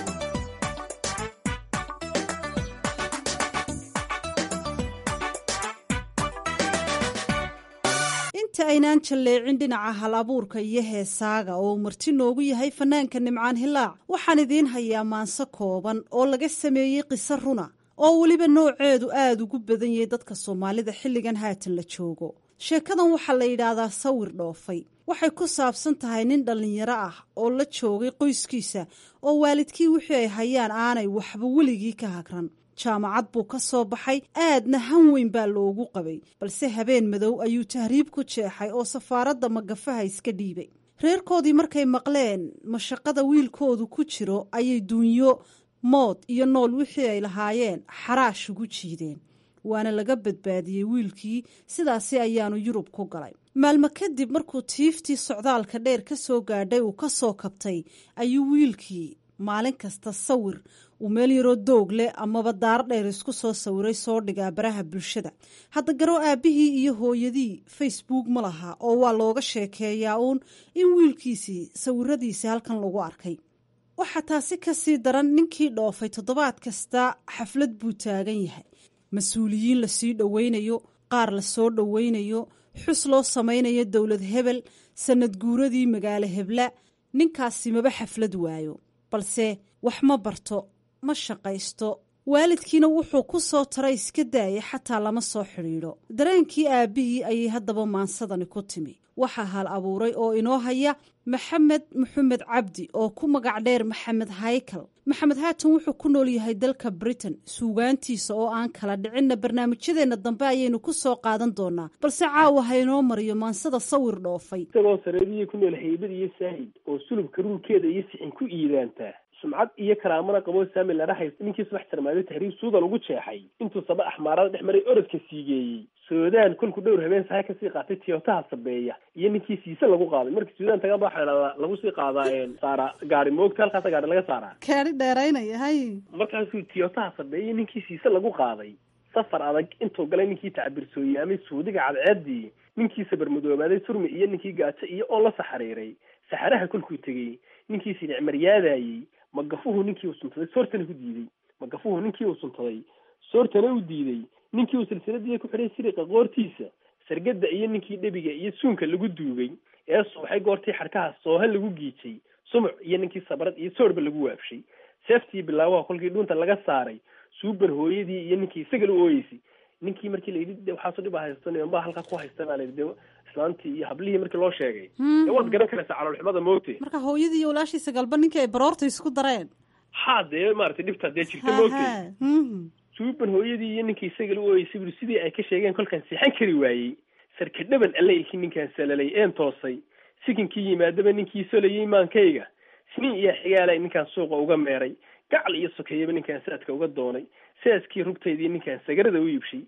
inta aynaan jalleecin dhinaca hal abuurka iyo heesaaga oo uu marti noogu yahay fanaanka nimcaan hilaac waxaan idiin hayaa maanso kooban oo laga sameeyey qiso runa oo weliba nooceedu aada ugu badan yahay dadka soomaalida xilligan haatan la joogo sheekadan waxaa la yidhaahdaa sawir dhoofay waxay ku saabsan tahay nin dhallinyaro ah oo la joogay qoyskiisa oo waalidkii wixii ay hayaan aanay waxba weligii ka hagran jaamacad buu ka soo baxay aadna han weyn baa loogu qabay balse habeen madow ayuu tahriib ku jeexay oo safaaradda magafaha iska dhiibay reerkoodii markay maqleen mashaqada wiilkoodu ku jiro ayay duunyo mood iyo nool wixii ay lahaayeen xaraash ugu jiideen waana laga badbaadiyey wiilkii sidaasi ayaanu yurub ku galay maalmo kadib markuu tiiftii socdaalka dheer ka soo gaadhay uu ka soo kabtay ayuu wiilkii maalin kasta sawir uu meel yaroo doog leh amaba daar dheer isku soo sawiray soo dhigaa baraha bulshada hadda garo aabbihii iyo hooyadii facebook ma laha oo waa looga sheekeeyaa uun in wiilkiisii sawiradiisi halkan lagu arkay waxaa taasi ka sii daran ninkii dhoofay toddobaad kasta xaflad buu taagan yahay mas-uuliyiin lasii dhoweynayo qaar lasoo dhoweynayo xus loo samaynayo dowlad hebel sanad guuradii magaalo hebla ninkaasi maba xaflad waayo balse wax ma barto ma shaqaysto waalidkiina wuxuu ku soo taray iska daayay xataa lama soo xidhiidho dareenkii aabbihii ayay haddaba maansadani ku timi waxaa hal abuuray oo inoo haya maxamed maxamed cabdi oo ku magac dheer maxamed haykal maxamed haatan wuxuu ku nool yahay dalka britain suugaantiisa oo aan kala dhicinna barnaamijyadeenna dambe ayaynu ku soo qaadan doonaa balse caawa ha inoo mariyo maansada sawir dhoofay isagoo sareediyi ku nool haybad iyo saahid oo sulubka ruurkeeda iyo sixin ku iidaantaa sumcad iyo karaamana qabo saami ladha haysta ninkii subax sarmaaday tahriib suudan ugu jeexay intuu saba axmaarada dhex maray orodka siigeeyey suudaan kolku dhowr habeen sahay kasii qaatay tiyotaha sabeeya iyo ninkii siise lagu qaaday markii suudaan tagaan ba waxaa dhahdaa lagu sii qaadaa saara gaari moogta halkaasa gaari laga saaraa kaari dheeraynaya hay markaasuu tiyotaha sabeeya ninkii siise lagu qaaday safar adag intuu galay ninkii tacbirsooyaamay suudiga cadceedii ninkii sabarmadoobaaday surmi iyo ninkii gaajo iyo oo la saxariiray saxaraha kolkuu tegey ninkii sinicmaryaadayey magafuhu ninkii uu suntaday soortana ku diiday magafuhu ninkii uu suntaday soortana u diiday ninkii uu silsiladii ku xidhay siriqa qoortiisa sargada iyo ninkii dhebiga iyo suunka lagu duugay ee suuxay goortii xadhkaha sooha lagu giijay sumuc iyo ninkii sabrad iyo soorba lagu waabshay seeftii bilaabaha kolkii dhuunta laga saaray suuban hooyadii iyo ninkii isaga la ooyeysay ninkii markii la yidhi waxaaso dhib a haysto nimanbaa halkaa ku haysta baa la yidhi de islaantii iyo hablihii markii loo sheegay de waad garan karaysaa caloolxumada moogte marka hooyadii iyo walaashiisa galba ninkii ay baroorta isku dareen haa dee maaragtay dhibtaa dee jirta moogte suuban hooyadii iyo ninkii isaga la ooyeysay buri sidii ay ka sheegeen kolkaan seexan kari waayey sarka dhaban alle iki ninkaan salalay een toosay sikinkii yimaadaba ninkii solayey maankayga siniin iyo xigaalay ninkaan suuqa uga meeray gacal iyo sokeeyaba ninkaan saadka uga doonay saaskii rugtaydii ninkaan sagarada u iibshay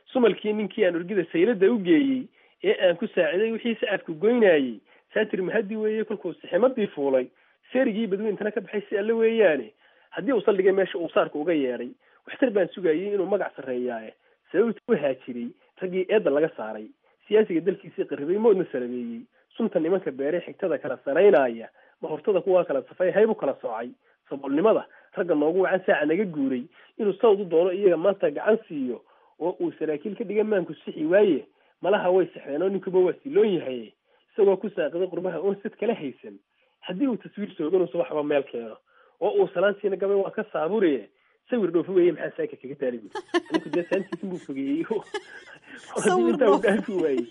sumalkii ninkii aan urgida saylada u geeyey ee aan ku saaciday wixii sacadku goynayey saatir mahadi weeye kolkuu siximadii fuulay seerigii badweyntana ka baxay si alle weeyaane haddii uu saldhigay meesha uu saarka uga yeedhay waxtar baan sugayay inuu magac sarreeyaaye sababta u haajiray raggii eedda laga saaray siyaasiga dalkiisii qarribay moodna salabeeyey sunta nimanka beeree xigtada kala saraynaya mahortada kuwaa kala safay haybu kala soocay saboolnimada ragga noogu wacan saaca naga guuray inuu sawd u doono iyaga maanta gacan siiyo oo uu saraakiil ka dhiga maanku sixi waaye malaha way saxdeen oo ninkuba waa siloon yahay isagoo ku saaqiday qurbaha oon sad kala haysan haddii uu taswiir sooganuusa waxba meel keeno oo uu salaantiina gabay waa ka saaburiye sawir dhoofi weeye maxaa saaka kaga taali buy ninku dee saantiisa buu fogeeyey hadii intaa uu dhaafi waayey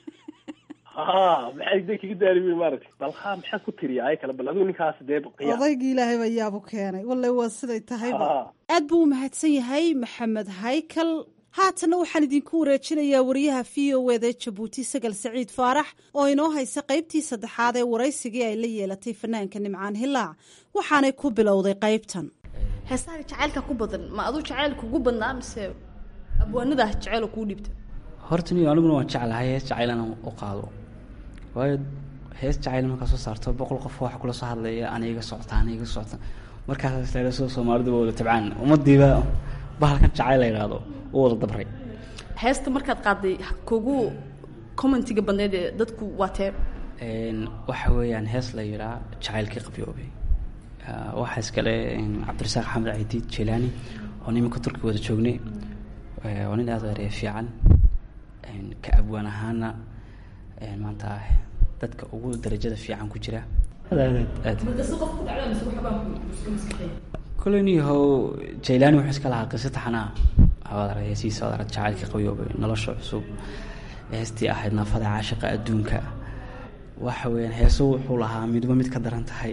ha maxaa de kaga daali buy maaragtay bal ha maxaa ku tiriya ay kale bal adigu ninkaas dee qiyaa odaygii ilaahay baa yaabu keenay walle waa siday tahayba Ha. aad buu u mahadsan yahay maxamed haykal haatanna waxaan idinku wareejinayaa wariyaha v o eda jabuuti sagal saciid faarax oo inoo haysa qaybtii saddexaad ee waraysigii ay la yeelatay fanaanka nimcaan hilaac waxaanay ku bilowday qaybtan heesaha jacaylka ku badan ma aduu jacayl kugu badnaa mise abwaanada jacayl kuu dhibta horta niyo aniguna waan jeclahay hees jacayl inaan u qaado waayo hees jacayl markaa soo saarto boqol qof waxa kula soo hadlaya ana iga socota ana iga socota markaas taaga soo soomaalidu waa wada tabcaan ummadiiba bahalkan jacayl la yidhaahdo u wada dabray heesta markaad qaaday kugu commentiga badneed ee dadku waa tee Een, waxa weeyaan hees la yidhaa jacaylkii qabyoobay Ah, waxaa iskale een, cabdirasaaq xamed cidiid jelaani oo nimanka turkiga wada joognay Eh, waa nin aad u ereya fiican Een, ka abwaan ahaana een, maanta dadka ugu darajada fiican ku jira aad aad aad koley niyahow jaylaani wuxuu iska lahaa qiso taxanaa waad arag heesihiisa waad arag jacaylkii qabyoobay nolosha cusub heestii ahayd naafada caashiqa adduunka waxa weeyaan heeso wuxuu lahaa midba mid ka daran tahay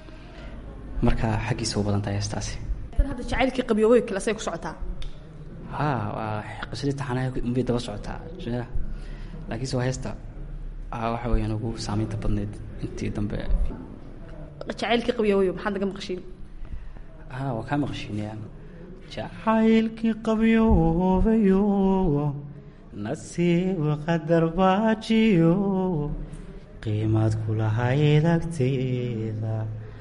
marka xaggiisa u badan tahay heestaasi tan hadda jacaylkii qabyoobay kale say ku socotaa ha waa qisadii taxanaha unbay daba socotaa ya. laakiinse waa heesta ah, waxa weeyaan ugu saameynta badneyd intii dambe jacaylkii qabyoobay maxaad naga maqashiin ha waa kaa maqashiinayaan jacaylkii qabyoobayo nasiib qadar baajiyo qiimaad kulahayd agteeda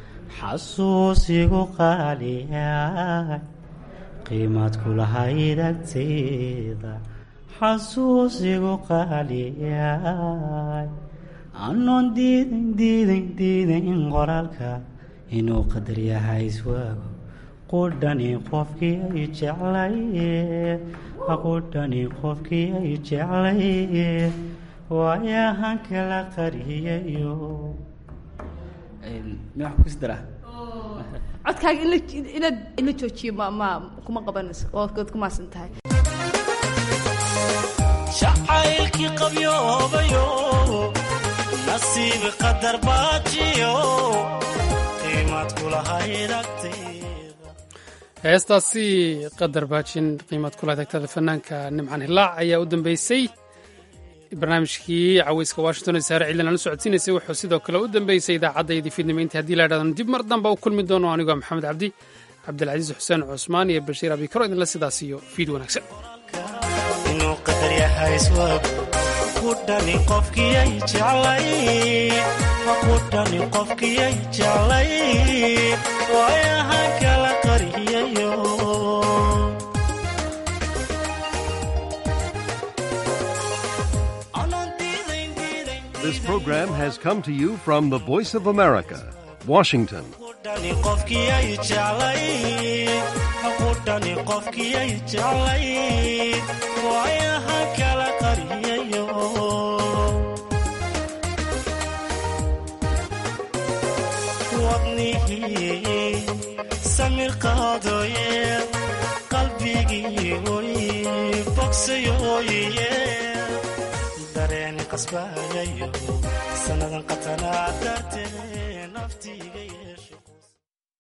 xasuusigu qaaliyaay qiimaad kulahayd agteeda xasuusigu qaaliyaay anoon diidan diidan diidan qoraalka inuu qadar yahay iswaago qudhani qofkii ay jeclaye qudhani qofkii ay jeclaye waayahan kala qariyayo madax kusi daraa codkaaga in la inaad in la joojiyo ma ma kuma qabanayso ood ku maasan tahay jacaylkii qabyoobayo nasiib qadar baajiyo qiimaad kulahayd agteeda heestaasi qadar baajin qiimad kula tagtada fanaanka nimcan hilaac ayaa u dambeysay barnaamijkii caweyska washington ee saare ciidan aan la socodsiinaysay wuxuu sidoo kale u dambeysay idaacaddayadii fiidnimo intii haddii la idhahdano dib mar damba u kulmi doono anigoo maxamed cabdi cabdilcasiis xuseen cusmaan iyo bashiir abikaro idinla sidaas iyo fiid wanaagsan inuu qadar yahay iswaag qudhani qofkii ay jeclay qudhani qofkii ay jeclay waayahan kala qariyayo This program has come to you from the Voice of America, Washington. qudhani qofkii ay jeclay qudhani qofkii ay jeclay waayahan kala qariyayo wadnihii samir qaadaye qalbigii oy bogsayoye dareeni qasbayayo sannadan qatanaa dartee